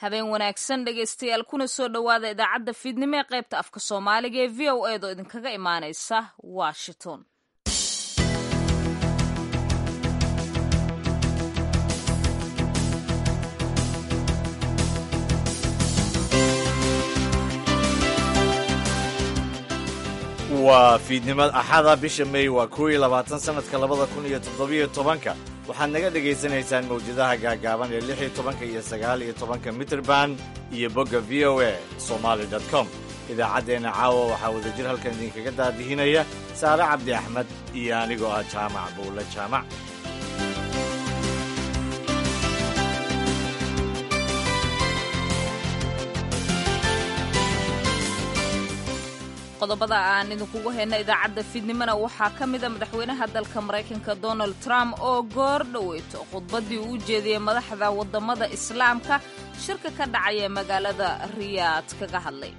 habeen wanaagsan dhegaystayaal kuna soo dhowaada idaacadda fiidnimo ee qaybta afka soomaaliga ee v o eedoo idinkaga imaanaysa washington waa fiidnimad axada bisha may waa kow iyo labaatan sanadka labada kun iyo toddobiyo tobanka waxaad naga dhegaysanaysaan mawjadaha gaagaaban ee lix iyo tobanka iyo sagaal iyo tobanka mitrband iyo bogga v o a somaali com idaacaddeenna caawa waxaa wadajir halkan idinkaga daadihinaya saare cabdi axmed iyo anigoo ah jaamac buulle jaamac qodobada aan idinkugu hayna idaacadda fiidnimona waxaa ka mida madaxweynaha dalka maraykanka donald trump oo goor dhoweyto khudbaddii uu u jeediyey madaxda waddamada islaamka shirka ka dhacaya magaalada riyaad kaga hadlay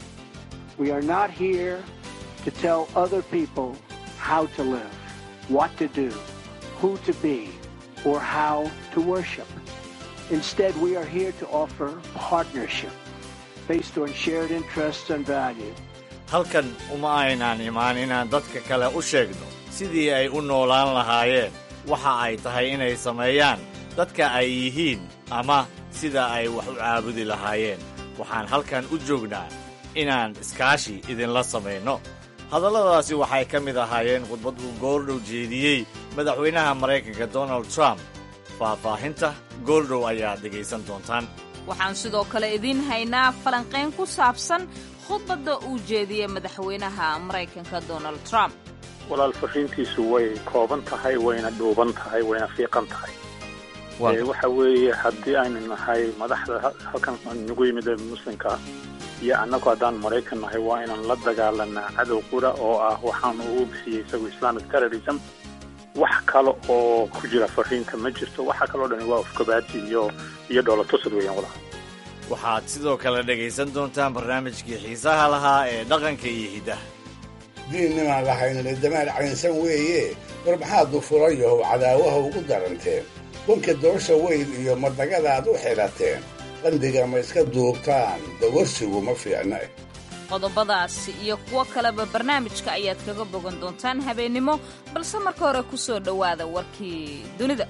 Instead, we are here to offer partnership based on shared interests and values. halkan uma aynaan imaan inaan dadka kale u sheegno sidii ay u noolaan lahaayeen waxa ay tahay inay sameeyaan dadka ay yihiin ama sida ay wax u caabudi lahaayeen waxaan halkan u joognaa inaan iskaashi idinla samayno hadalladaasi waxay ka mid ahaayeen khudbad uu goordhow jeediyey madaxweynaha maraykanka donald trump faahfaahinta goordhow ayaad dhegaysan doontaan waxaan sidoo kale idiin haynaa falanqayn ku saabsan khudbadda uu jeediyey madaxweynaha maraykanka donald trump walaal fariintiisu way kooban tahay wayna dhuuban tahay wayna fiiqan tahay waxa weeye haddii aynu nahay madaxda halkan nagu yimid ee muslimka iyo annagu haddaan maraykan nahay waa inaan la dagaalanaa cadow qura oo ah waxaanu ugu bixiyey isagu islamic terrorism wax kale oo ku jira fariinta ma jirto waxa kaloo dhani waa ufkabaati iyo iyo dhoolatusad weeyaan walaal waxaad sidoo kale dhegaysan doontaan barnaamijkii xiisaha lahaa ee dhaqanka iyo hiddaha diinnimaan lahaynna damaal caynsan weeye war maxaad dufuran yahow cadaawaha ugu daranteen wanka doosha weyn iyo madagadaad u xilateen qandiga ma iska duubtaan dawarsigu ma fiicna qodobadaasi iyo kuwo kaleba barnaamijka ayaad kaga bogan doontaan habeennimo balse marka hore ku soo dhowaada warkii dunida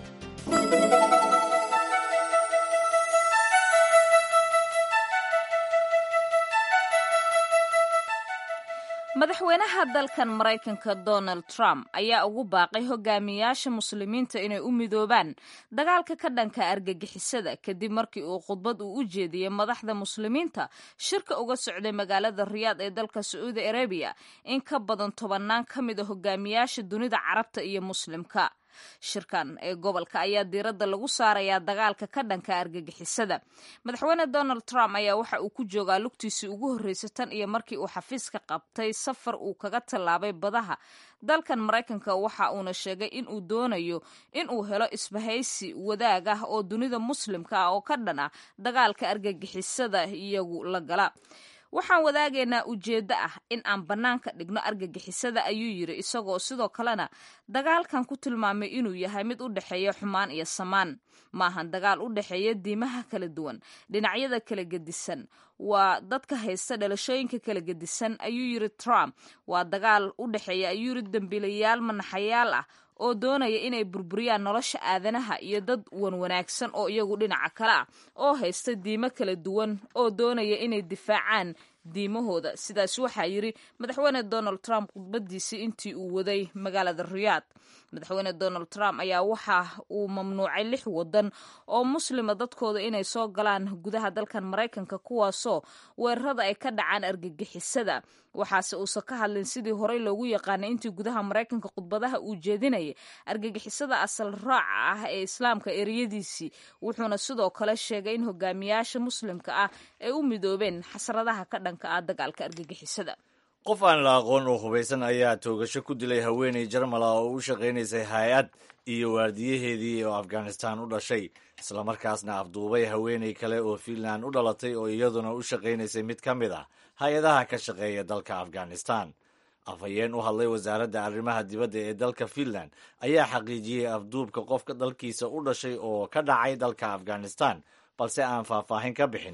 madaxweynaha dalkan maraykanka donald trump ayaa ugu baaqay hogaamiyaasha muslimiinta inay u midoobaan dagaalka ka dhanka argagixisada kadib markii uu khudbad uu u jeediyey madaxda muslimiinta shirka uga socday magaalada riyaad ee dalka sacuudi arabiya in ka badan tobannaan ka mid a hogaamiyaasha dunida carabta iyo muslimka shirkan ee gobolka ayaa diiradda lagu saarayaa dagaalka ka dhanka argagixisada madaxweyne donald trump ayaa waxa uu ku joogaa lugtiisii ugu horreysay tan iyo markii uu xafiiska qabtay safar uu kaga tallaabay badaha dalkan maraykanka waxa uuna sheegay in uu doonayo in uu helo isbahaysi wadaag ah oo dunida muslimka ah oo ka dhan ah dagaalka argagixisada iyagu la gala waxaan wadaagaynaa ujeeddo ah in aan bannaanka dhigno argagixisada ayuu yidhi isagoo sidoo kalena dagaalkan ku tilmaamay inuu yahay mid u dhexeeya xumaan iyo samaan maahan dagaal u dhexeeya diimaha kala duwan dhinacyada kala gedisan waa dadka haysta dhalashooyinka kala gedisan ayuu yidhi trump waa dagaal u dhexeeya ayuu yidhi dembiilayaal manaxayaal ah oo doonaya inay burburiyaan nolosha aadanaha iyo dad wanwanaagsan oo iyagu dhinaca kale ah oo haysta diimo kala duwan oo doonaya inay difaacaan diimahooda sidaas waxaa yidhi madaxweyne donald trump khudbadiisii intii uu waday magaalada riyaad madaxweyne donald trump ayaa waxa uu mamnuucay lix wadan oo muslima dadkooda inay soo galaan gudaha dalkan maraykanka kuwaasoo weerarada ay ka dhacaan argagixisada waxaase uusan ka hadlin sidii horey loogu yaqaanay intii gudaha maraykanka khudbadaha uu jeedinayay argagixisada asal raaca ah ee islaamka ereyadiisii wuxuuna sidoo kale sheegay in hogaamiyaasha muslimka ah ay u midoobeen xasradaha ka dhanka ah dagaalka argagixisada qof aan la aqoon oo hubaysan ayaa toogasho ku dilay haweenay jarmal ah oo u shaqaynaysay hay-ad iyo waardiyaheedii oo afghanistan u dhashay islamarkaasna afduubay haweenay kale oo fiinland u dhalatay oo iyaduna u shaqaynaysay mid ka mid ah hay-adaha ka shaqeeya dalka afghanistan afhayeen u hadlay wasaaradda arrimaha dibadda ee dalka fiinland ayaa xaqiijiyey afduubka qofka dalkiisa u dhashay oo ka dhacay dalka afghanistan balse aan faahfaahin ka bixin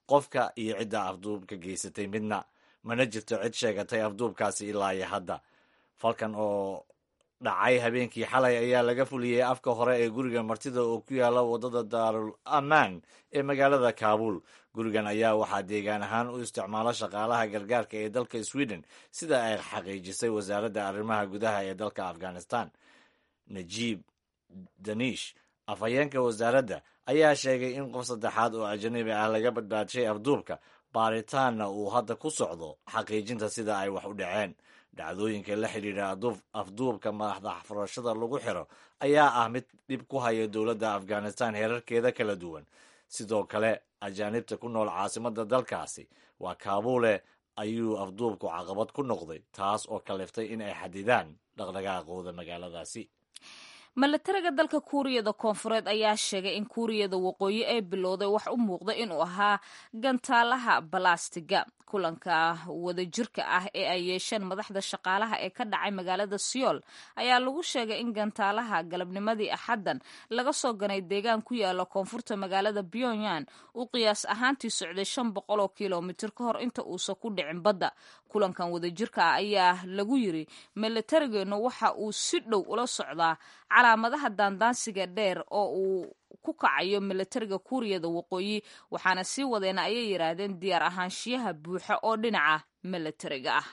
qofka iyo cidda afduubka geysatay midna mana jirto cid sheegatay afduubkaasi ilaa iyo hadda falkan oo dhacay habeenkii xalay ayaa laga fuliyey afka hore ee guriga martida oo ku yaala waddada daarul amaan ee magaalada kaabuul gurigan ayaa waxaa deegaan ahaan u isticmaalo shaqaalaha gargaarka ee dalka sweden sida ay xaqiijisay wasaaradda arrimaha gudaha ee dalka afghanistan najiib daniish afhayeenka wasaaradda ayaa sheegay in qof saddexaad oo ajanabi ah laga badbaadshay afduubka baaritaanna uu hadda ku socdo xaqiijinta sida ay wax u dhaceen dhacdooyinka la xidhiidha afduubka madaxda furashada lagu xiro ayaa ah mid dhib ku haya dowladda afghanistan heerarkeeda kala duwan sidoo kale ajaanibta ku nool caasimadda dalkaasi waa kaabuule ayuu afduubku caqabad ku noqday taas oo kaliftay in ay xadidaan dhaqdhaqaaqooda magaaladaasi milatariga dalka kuuriyada koonfureed ayaa sheegay in kuuriyada waqooyi ay bilowday wax u muuqda inuu ahaa gantaalaha balastiga kulanka wadajirka ah ee ay yeesheen madaxda shaqaalaha ee ka dhacay magaalada siyool ayaa lagu sheegay in gantaalaha galabnimadii axaddan laga soo ganay deegaan ku yaala koonfurta magaalada pyongyang uu qiyaas ahaantii socday shan boqol oo kilomitir ka hor inta uusan ku dhicin badda kulankan wadajirka ah ayaa lagu yiri milatarigeennu waxa uu si dhow ula socdaa calaamadaha daandaansiga dheer oo uu ku kacayo milatariga kuuriyada waqooyi waxaana sii wadeena ayay yidhaahdeen diyaar ahaanshiyaha buuxa oo dhinaca milatariga ah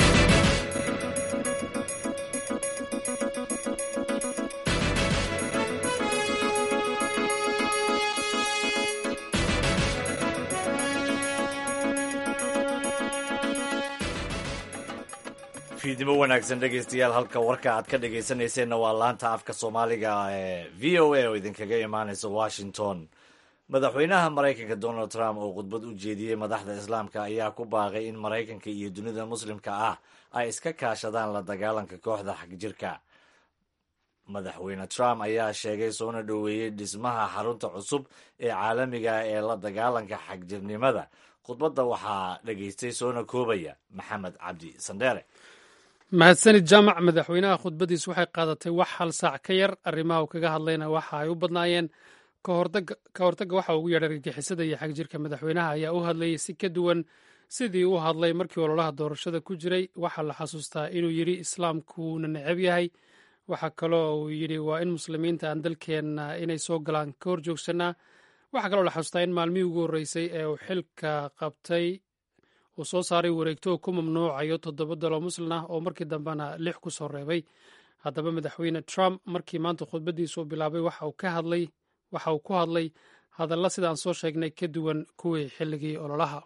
fiidnimo wanaagsan dhegaystayaal halka warka aad ka dhegaysanayseena waa laanta afka soomaaliga ee v o a oo idinkaga imaanaysa washington madaxweynaha maraykanka donald trump oo khudbad u jeediyey madaxda islaamka ayaa ku baaqay in maraykanka iyo dunida muslimka ah ay iska kaashadaan la dagaalanka kooxda xagjirka madaxweyne trump ayaa sheegay soona dhoweeyey dhismaha xarunta cusub ee caalamiga ee la dagaalanka xagjirnimada khudbadda waxaa dhegaystay soona koobaya maxamed cabdi sandheere mahadsanid jaamac madaxweynaha khudbaddiis waxay qaadatay wax hal saac ka yar arrimaha uu kaga hadlayna waxa ay u badnaayeen ka hortagga waxa ugu yeedhay argagixisada iyo xagjirka madaxweynaha ayaa u hadlayay si ka duwan sidii u hadlay markii ololaha doorashada ku jiray waxaa la xasuustaa inuu yidhi islaamkuuna necab yahay waxaa kaloo uu yidhi waa in muslimiinta aan dalkeenna inay soo galaan ka hor joogsanaa waxaa kaloo la xasuustaa in maalmihii ugu horreysay ee uu xilka qabtay uu soo saaray wareegto uu ku mamnuucayo toddoba daloo muslin ah oo markii dambena lix ku soo reebay haddaba madaxweyne trump markii maanta khudbaddiisu bilaabay waxa uu ka hadlay waxa uu ku hadlay hadalla sidaan soo sheegnay ka duwan kuwii xilligii ololaha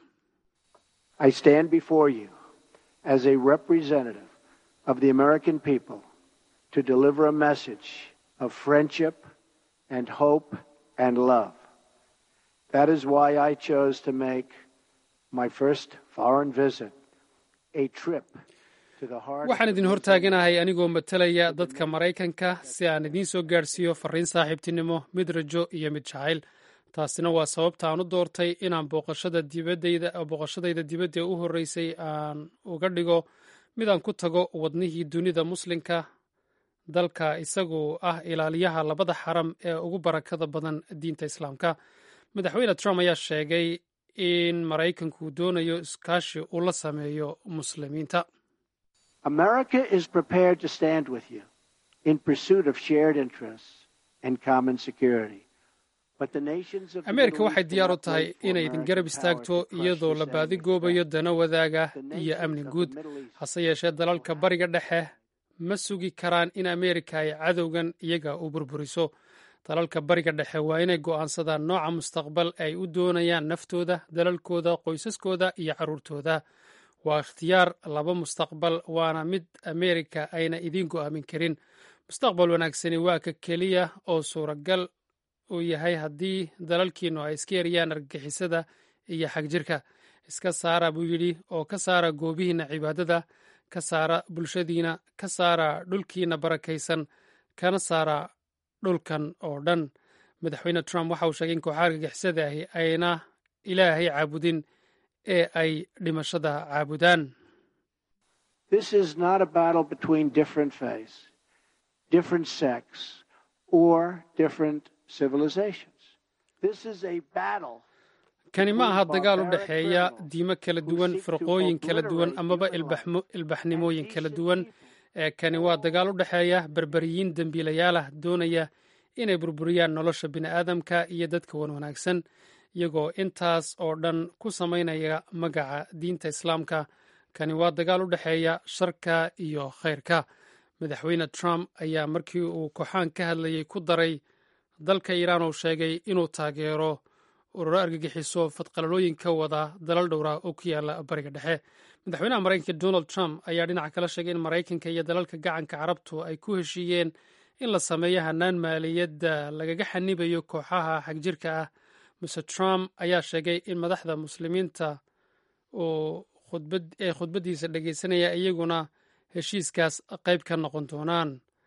I stand before you as a representative of the American people to deliver a message of friendship and hope and love. That is why I chose to make my first foreign visit a trip to the heart waxaan idin hortaaganahay anigoo matalaya dadka maraykanka si aan idiin soo gaadhsiiyo farriin saaxiibtinimo mid rajo iyo mid jacayl taasina waa sababta aan u doortay inaan booqashada dibadayda booqashadayda dibadda u horreysay aan uga dhigo mid aan ku tago wadnihii dunida muslimka dalka isagu ah ilaaliyaha labada xaram ee ugu barakada badan diinta islaamka madaxweyne trump ayaa sheegay in maraykanku doonayo iskaashi uu la sameeyo muslimiinta America is prepared to stand with you in pursuit of shared interests and common security. But the nations of the ameerika Middle waxay East diyaar u cannot tahay wait for inay idin American garab power istaagto to crush iyadoo the la Saudi baadigoobayo threat. dana wadaaga The iyo nations amni of the guud Middle East hase yeeshee dalalka bariga dhexe ma sugi karaan in ameerika ay cadowgan iyaga u burburiso dalalka bariga dhexe waa inay go'aansadaan nooca mustaqbal ay u doonayaan naftooda dalalkooda qoysaskooda iyo carruurtooda waa ikhtiyaar laba mustaqbal waana mid ameerika ayna idiin go'aamin karin mustaqbal wanaagsani waa ka keliya oo suuragal uu yahay haddii dalalkiinnu ay iska yariyaan argagixisada iyo xagjirka iska saara buu yidhi oo ka saara goobihiinna cibaadada ka saara bulshadiina ka saara dhulkiina barakaysan kana saara dhulkan oo dhan madaxweyne trump waxa uu sheegay in kooxaha argagixisada ahi ayna ilaahay caabudin ee ay dhimashada caabudaan This is not a battle between different faiths, different sects, or different civilizations. This is a battle kani ma aha dagaal u dhexeeya diimo kala duwan firqooyin kala duwan amaba ilbaxnimooyin kala duwan ee kani waa dagaal u dhexeeya berberiyiin dembiilayaalah doonaya inay burburiyaan nolosha bini'aadamka iyo dadka wan wanaagsan iyagoo intaas oo dhan ku samaynaya magaca diinta islaamka kani waa dagaal u dhexeeya sharka iyo khayrka madaxweyne trump ayaa markii uu kooxaan ka hadlayey ku daray dalka iiraan uu sheegay inuu taageero ururo argagixiso fadqalalooyin ka wada dalal dhowra oo ku yaala bariga dhexe madaxweynaha maraykanka donald trump ayaa dhinaca kala sheegay in maraykanka iyo dalalka gacanka carabtu ay ku heshiiyeen in la sameeyo hanaan maaliyadda lagaga xanibayo kooxaha xagjirka ah mr trump ayaa sheegay in madaxda muslimiinta oo ee khudbaddiisa dhegeysanaya iyaguna heshiiskaas qayb ka noqon doonaan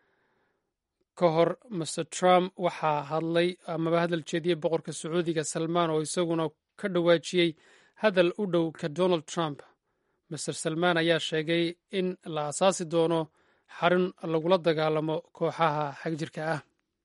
ka hor mr trump waxaa hadlay amaba hadal jeediyey boqorka sacuudiga salmaan oo isaguna ka dhawaajiyey hadal u dhow ka donald trump master salmaan ayaa sheegay in la asaasi doono xarun lagula dagaalamo kooxaha xagjirka ah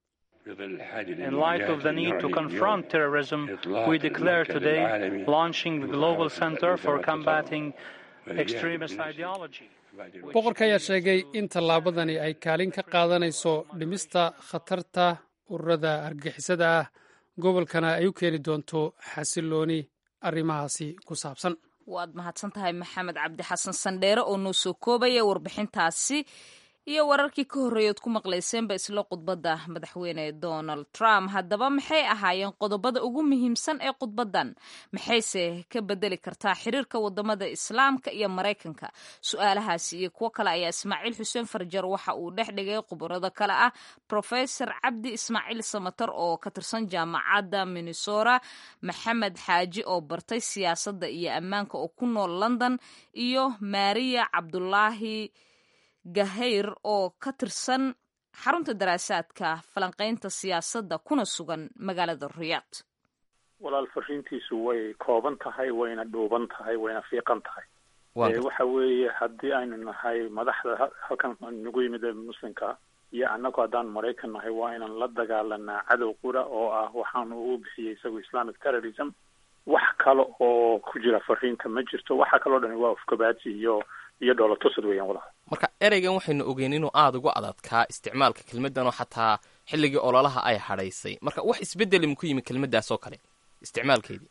In light of the need to confront terrorism, we declare today launching the Global Center for Combating Extremist Ideology. boqorka ayaa sheegay in tallaabadani ay kaalin ka qaadanayso dhimista khatarta ururada argagixisada ah gobolkana ay u keeni doonto xasilooni arrimahaasi ku saabsan waad mahadsan tahay maxamed cabdi xasan sandheere oo noo soo koobaya warbixintaasi iyo wararkii ka horreeyood ku maqlayseenba isla khudbadda madaxweyne donald trump haddaba maxay ahaayeen qodobada ugu muhiimsan ee khudbaddan maxayse ka bedeli kartaa xiriirka wadamada islaamka iyo maraykanka su-aalahaasi iyo kuwo kale ayaa ismaaciil xuseen farjar waxa uu dhex dhigay khubarado kale ah profesor cabdi ismaaciil samatar oo ka tirsan jaamacadda minnesota maxamed xaaji oo bartay siyaasadda iyo ammaanka oo ku nool london iyo maria cabdulaahi gahayr oo ka tirsan xarunta daraasaadka falanqaynta siyaasadda kuna sugan magaalada riyaad walaal fariintiisu way kooban tahay wayna dhuuban tahay wayna fiiqan tahay waxa weeye haddii aynu nahay madaxda halkan nagu yimid ee muslimka iyo annagu haddaan maraykan nahay waa inaan la dagaalanaa cadow qura oo ah waxaanu ugu bixiyey isagu islamic terrorism wax kale oo ku jira fariinta ma jirto waxa kaloo dhani waa ufkabaati iyo iyo dhoolatusad weeyaan walaal marka ereygan waxaynu ogeyn inuu aada ugu adadkaa isticmaalka kelmaddan oo xataa xilligii ololaha ay hadhaysay marka wax isbedeli ma ku yimi kelmaddaas oo kale isticmaalkeedii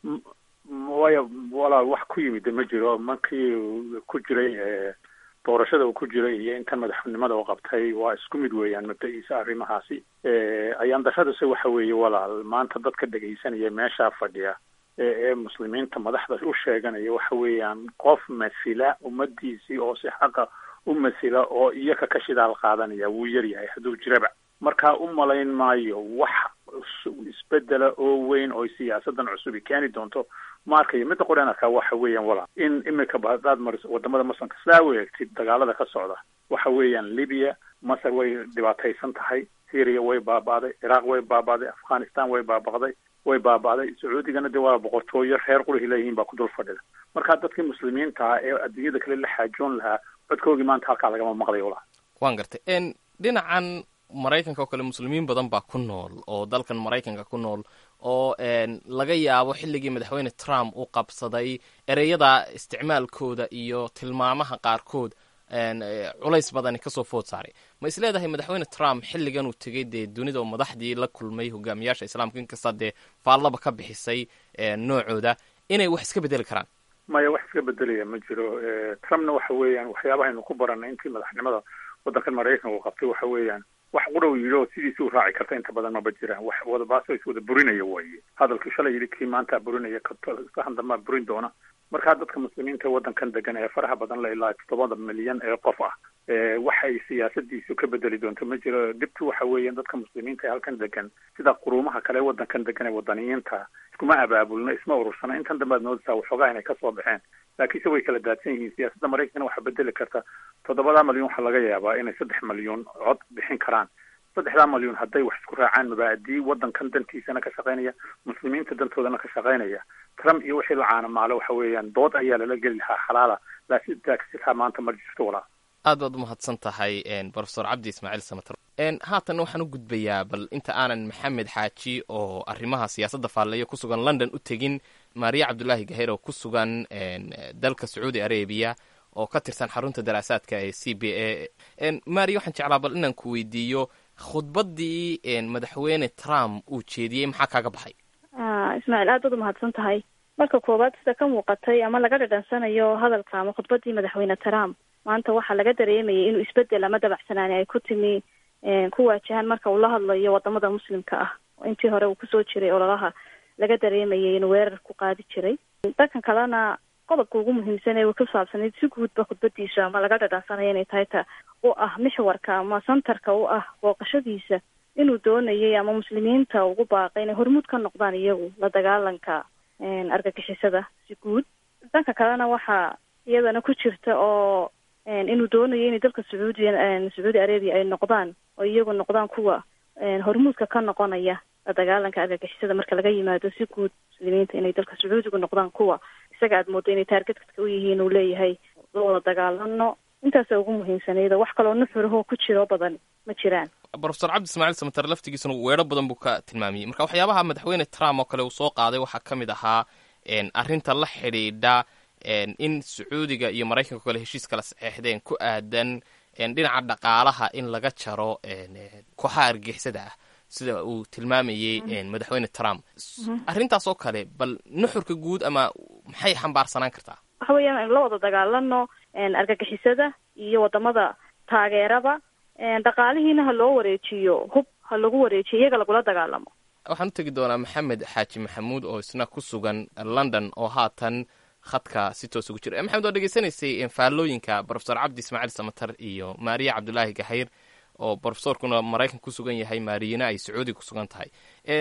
waya walaal wax ku yimid ma jiro markii ku jiray doorashada uu ku jiray iyo intan madaxnimada u qabtay waa isku mid weeyaan mabda-iisa arrimahaasi ayaan darradase waxa weeye walaal maanta dadka dhegaysanaya meeshaa fadhiya ee muslimiinta madaxda u sheeganaya waxa weeyaan qof masila ummadiisii oo si xaqa u masila oo iyaka ka shidaal qaadanaya wuu yar yahay hadduu jiraba markaa u malayn maayo wax isbedela oo weyn oo siyaasadan cusubi keeni doonto ma arkayo midda qoreen arkaa waxa weeyaan walaal in imika hadaad mariso wadamada muslimka sidaa u eegtid dagaalada ka socda waxa weeyaan libya masar way dhibaataysan tahay syria way baaba'day ciraaq way baaba'day afghanistan way baaba'day way baaba'day sacuudigana dee waa boqortooyo reer qurahi leeyihiin baa ku dul fadhida marka dadkii muslimiinta ah ee adduunyada kale la xaajoon lahaa codkoogii maanta halkaa lagama maqlayo walaal waan gartay n dhinacan maraykanka oo kale muslimiin badan baa ku nool oo dalkan maraykanka ku nool oo laga yaabo xilligii madaxweyne trump uu qabsaday ereyada isticmaalkooda iyo tilmaamaha qaarkood culays badani kasoo food saaray ma is leedahay madaxweyne trump xilligan uu tegey dee dunida oo madaxdii la kulmay hogaamiyaasha islaamka inkasta dee faallaba ka bixisay noocooda inay wax iska bedeli karaan maya wax iska bedelaya ma jiro trumpna waxa weeyaan waxyaabahaynu ku baranay intii madaxnimada waddankan maraykanka uu qabtay waxa weeyaan wax qura uu yidhi oo sidiisi u raaci karta inta badan maba jiraan wax wadabaaso is wada burinaya waaye hadalkii shalay yidhi kii maanta burinaya sahan dambaa burin doona markaa dadka muslimiinta waddankan degan ee faraha badan la ilaa toddobada milyan ee qof ah waxay siyaasadiisu ka bedeli doonto ma jiro dhibtu waxa weeyaan dadka muslimiinta ee halkan degan sida quruumaha kale waddankan degan ee wadaniyiinta iskuma abaabulno isma urursana intan dambe ad moodaysaa waxoogaa inay kasoo baxeen laakiinse way kala daadsan yihiin siyaasadda maraykankana waxaa bedeli karta toddobadaa malyuun waxaa laga yaabaa inay saddex malyuun cod bixin karaan saddexdaa malyuun hadday wax isku raacaan mabaadii waddankan dantiisana ka shaqaynaya muslimiinta dantoodana ka shaqaynaya trump iyo wixii la caanamaalo waxa weeyaan dood ayaa lala geli lahaa xalaala laakiin taagsitaa maanta ma jirto walaa aad baad umahadsan tahay brofesor cabdi ismaaciil samater haatanna waxaan u gudbayaa bal inta aanan maxamed xaaji oo arrimaha siyaasadda faalleeya ku sugan london u tegin maariya cabdulaahi gaheer oo ku sugan dalka sacuudi arabiya oo ka tirsan xarunta daraasaadka ee c b a maariya waxaan jeclaa bal inaan ku weydiiyo khudbaddii madaxweyne trump uu jeediyey maxaa kaaga baxay ismaaciil aad baad umahadsan tahay marka koowaad sida ka muuqatay ama laga dhadhansanayo hadalka ama khudbaddii madaxweyne trump maanta waxaa laga dareemayay inuu isbedel ama dabacsanaani ay ku timi ku waajahaan marka uu la hadlayo wadamada muslimka ah intii hore uu kusoo jiray ololaha laga dareemayay inuu weerar ku qaadi jiray dhankan kalena qodobka ugu muhiimsan ee ku saabsanayd si guudba khudbadiisa ama laga dhadhansanayo inay tahay ta u ah mixwarka ama santarka u ah booqashadiisa inuu doonayay ama muslimiinta ugu baaqay inay hormuud ka noqdaan iyagu la dagaalanka argagixisada si guud dhanka kalena waxaa iyadana ku jirta oo inuu doonayo inay dalka sacuudiya sacuudi arabia ay noqdaan oo iyagu noqdaan kuwa hormuudka ka noqonaya la dagaalanka argagixisada marka laga yimaado si guud muslimiinta inay dalka sacuudiga noqdaan kuwa isaga aad moodo inay taargetka u yihiin uu leeyahay la wada dagaalano intaasa ugu muhiimsanayda wax kaloo nuxurahoo ku jiro badan ma jiraan brofesor cabdi ismaaciil samater laftigiisuna weedho badan buu ka tilmaamiyey marka waxyaabaha madaxweyne trump oo kale uu soo qaaday waxaa ka mid ahaa arrinta la xidhiidha in sacuudiga iyo maraykanka kale heshiis kala saxeexdeen ku aadan dhinaca dhaqaalaha in laga jaro kooxaha argagixisada ah sida uu tilmaamayey madaxweyne trump arrintaas oo kale bal nuxurka guud ama maxay xambaarsanaan kartaa waxa weeyaan la wada dagaalano argagixisada iyo wadamada taageeraba dhaqaalihiina ha loo wareejiyo hub ha lagu wareejiyo iyaga lagula dagaalamo waxaan u tegi doonaa maxamed xaaji maxamuud oo isna ku sugan london oo haatan khadka si toos ugu jira maxamed waa dhegeysanaysay faallooyinka brofesor cabdi ismaaciil samater iyo maariya cabdulaahi gahayr oo brofesorkuna maraykanka ku sugan yahay maariyana ay sacuudiga ku sugan tahay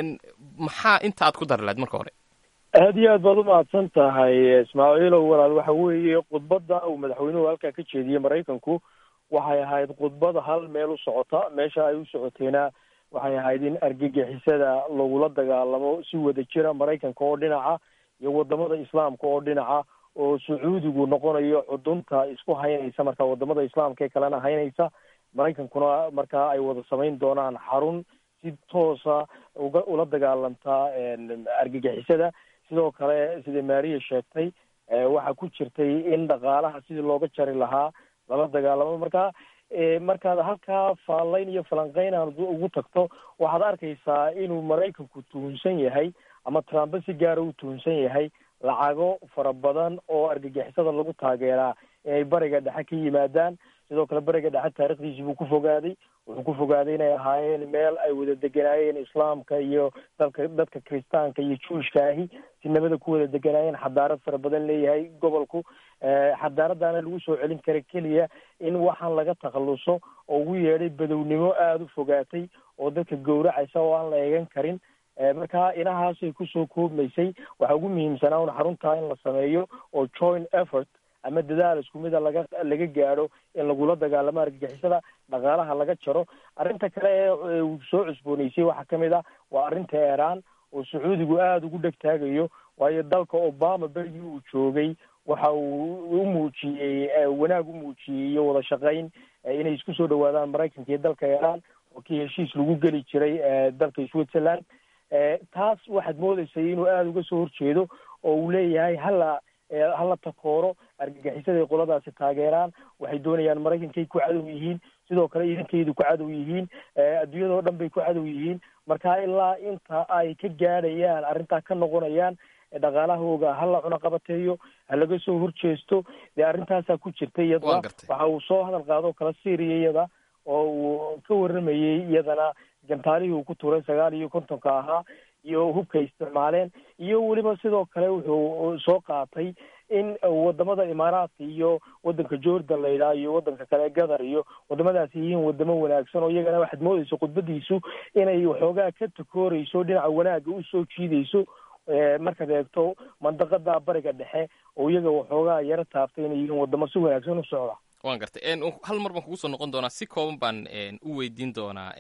maxaa inta aad ku dari lahayd marka hore aad iyo aad baad umahadsan tahay ismaaciilow walaal waxa weeye khudbadda uu madaxweynuhu halkaa ka jeediyey maraykanku waxay ahayd khudbada hal meel u socota meesha ay u socotayna waxay ahayd in argagixisada lagula dagaalamo si wada jira maraykanka oo dhinaca iyo wadamada islaamka oo dhinaca oo sacuudigu noqonayo cudunta isku haynaysa marka wadamada islaamka ee kalena haynaysa maraykankuna markaa ay wada samayn doonaan xarun si toosa uga ula dagaalanta argagixisada sidoo kale sida maariya sheegtay waxaa ku jirtay in dhaqaalaha sidii looga jari lahaa lala dagaalamo marka markaad halkaa faallayn iyo falanqeyn aan ugu tagto waxaad arkaysaa inuu maraykanku tuhunsan yahay ama trumpe si gaara u tuhunsan yahay lacago fara badan oo argagixisada lagu taageeraa inay bariga dhexe ka yimaadaan sidoo kale bariga dhexe taarikhdiisii buu ku fogaaday wuxuu ku fogaaday inay ahaayeen meel ay wada deganaayeen islaamka iyo dalka dadka kiristaanka iyo juishka ahi si nabada ku wada deganaayeen xadaarad fara badan leeyahay gobolku xadaaradaana lagu soo celin kara keliya in waxaan laga takhalluso oo ugu yeedhay badownimo aada u fogaatay oo dadka gowracaysa oo aan la eegan karin marka inahaasay kusoo koobmaysay waxaa ugu muhiimsanaa un xaruntaa in la sameeyo oo joint effort ama dadaal isku mida laga laga gaadho in lagula dagaalamo argagixisada dhaqaalaha laga jaro arrinta kale ee uu soo cusbooneysay waxaa ka mid ah waa arrinta iiraan oo sacuudigu aada ugu dheg taagayo waayo dalka obama berigii uu joogay waxa uu u muujiyey wanaag u muujiyey iyo wada shaqayn inay isku soo dhawaadaan maraykanka iyo dalka iiraan oo kii heshiis lagu geli jiray dalka switzerland taas waxaad moodeysay inuu aada uga soo horjeedo oo uu leeyahay hala hala takooro argagixisaday qoladaasi taageeraan waxay doonayaan maraykankay ku cadow yihiin sidoo kale idankaydu ku cadow yihiin adduunyadao dhan bay ku cadow yihiin marka ilaa inta ay ka gaadhayaan arrintaa ka noqonayaan dhaqaalahooga hala cunaqabateeyo ha laga soo horjeesto dee arrintaasaa ku jirta iyadana waxa uu soo hadal qaadoo kala syria iyada oo uu ka warramayey iyadana gantaalihii uu ku turay sagaal iyo kontonka ahaa iyo hubkay isticmaaleen iyo weliba sidoo kale wuxuu soo qaatay in wadamada imaaraadka iyo wadanka jordan la yidhaha iyo wadanka kale gathar iyo wadamadaasi yihiin wadamo wanaagsan oo iyagana waxaad moodeysa khudbadiisu inay waxoogaa ka takooreyso dhinaca wanaaga usoo jiideyso markaad eegto mandaqada bariga dhexe oo iyaga waxoogaa yaro taaftay inay yihiin wadamo si wanaagsan u socda waan gartay hal mar baan kugu soo noqon doonaa si kooban baan u weydiin doonaa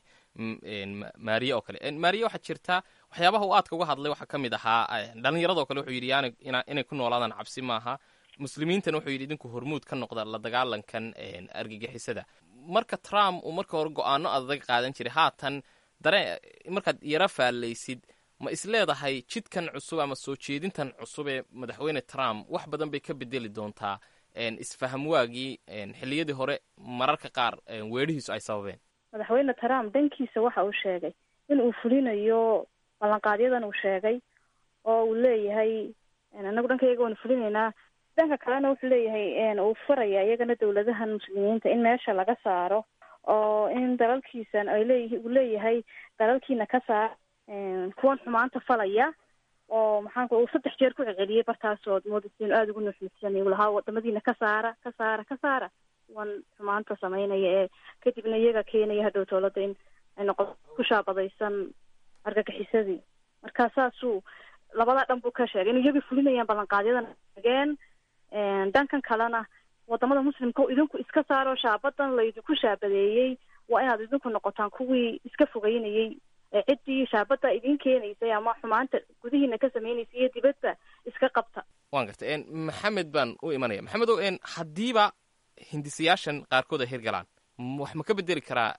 maariye oo kale maariye waxaa jirta waxyaabaha uu aadka uga hadlay waxaa ka mid ahaa dhalinyarado kale wuxuu yidhi yani inay ku noolaadaan cabsi maaha muslimiintana wuxuu yidhi idinku hormuud ka noqda la dagaalankan argagixisada marka trump uu marka hore go-aano adag qaadan jiray haatan dareen markaad yaro faallaysid ma isleedahay jidkan cusub ama soo jeedintan cusub ee madaxweyne trump wax badan bay ka bedeli doontaa isfaham waagii xilliyadii hore mararka qaar weedhihiisu ay sababeen madaxweyne trump dhankiisa waxa uu sheegay in uu fulinayo ballanqaadyadan uu sheegay oo uu leeyahay anagu dhankayaga waanu fulinaynaa dhanka kalena wuxuu leeyahay uu faraya iyagana dawladahan muslimiinta in meesha laga saaro oo in dalalkiisan ay leeyihi uu leeyahay dalalkiina ka saar kuwan xumaanta falaya oo maxaanku uu saddex jeer ku celceliyey bartaasood moodasa inu aada ugu nuuxnuuxsanay uu lahaa wadamadiina ka saara ka saara ka saara kuwan xumaanta samaynaya ee kadibna iyaga keenaya hadhow dowladda in ay noqoto ku shaabadaysan argagixisadii marka saasuu labada dhan buu ka sheegay in iyagii fulinayaan ballanqaadyadan ageen dhankan kalena wadamada muslimka o idinku iska saaro shaabadan laydinku shaabadeeyey waa inaad idinku noqotaan kuwii iska fogeynayay ciddii shaabada idin keenaysay ama xumaanta gudihiina ka samaynaysay iyo dibadda iska qabta waan gartay maxamed baan u imanaya maxamedow haddiiba hindisayaashan qaarkood ay hirgalaan wax ma ka bedeli karaa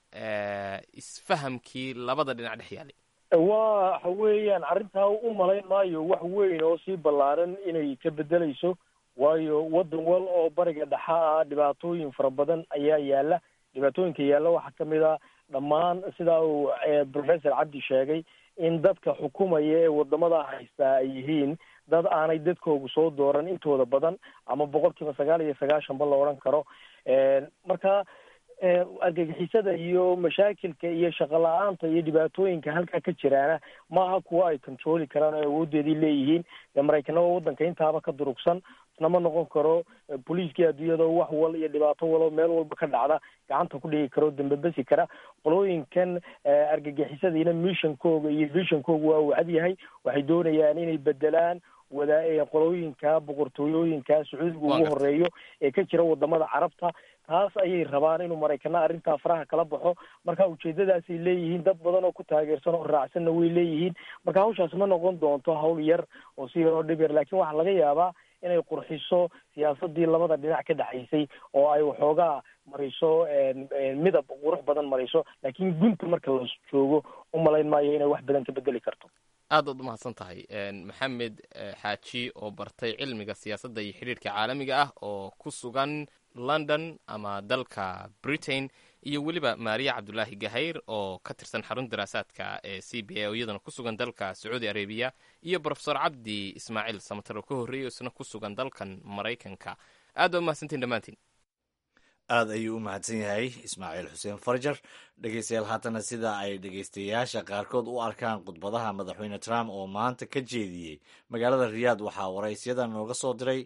isfahamkii labada dhinac dhex yaalay waxa weeyaan arrintaa u malayn maayo wax weyn oo sii ballaaran inay ka bedelayso waayo waddan wal oo bariga dhexa ah dhibaatooyin fara badan ayaa yaala dhibaatooyinka yaalla waxaa ka mid a dhammaan sidaa uu professor cabdi sheegay in dadka xukumaya ee wadamada haystaa ay yihiin dad aanay dadkoogu soo dooran intooda badan ama boqol kiiba sagaal iyo sagaashanba la odhan karo marka argagixisada iyo mashaakilka iyo shaqo la-aanta iyo dhibaatooyinka halkaa ka jiraana maaha kuwa ay controli karaan oo awoodeedii leeyihiin dee maraykanada waddanka intaaba ka durugsan nama noqon karo boliiskii adduunyada wax wal iyo dhibaato walo meel walba ka dhacda gacanta ku dhigi karo dambebesi kara qolooyinkan argagixisadiina missionkooga iyo visionkooga waa uu cad yahay waxay doonayaan inay bedelaan wada qolooyinka boqortooyooyinka sacuudiga ugu horeeyo ee ka jira wadamada carabta taas ayay rabaan inuu maraykana arrintaa faraha kala baxo marka ujeedadaasay leeyihiin dad badan oo ku taageersan oo raacsanna way leeyihiin marka hawshaas ma noqon doonto hawl yar oo si yar oo dhib yar laakiin waxaa laga yaabaa inay qurxiso siyaasadii labada dhinac ka dhexaysay oo ay waxoogaa mariso midab qurux badan mariso laakiin gunta marka la joogo u malayn maayo inay wax badan ka bedeli karto aad ood umahadsan tahay maxamed xaaji oo bartay cilmiga siyaasadda iyo xidhiirka caalamiga ah oo ku sugan london ama dalka britain iyo weliba maariya cabdulaahi gahayr oo ka tirsan xarun daraasaadka ee c b a oo iyadana ku sugan dalka sacuudi arabiya iyo brofesor cabdi ismaaciil samater oo ka horreeyay isna ku sugan dalkan maraykanka aad baa umahadsantiin dhammaantiin aad ayuu u mahadsan yahay ismaaciil xuseen farjar dhegeystayaal haatana sida ay dhegeystayaasha qaarkood u arkaan khudbadaha madaxweyne trump oo maanta ka jeediyey magaalada riyaad waxaa waraysyada nooga soo diray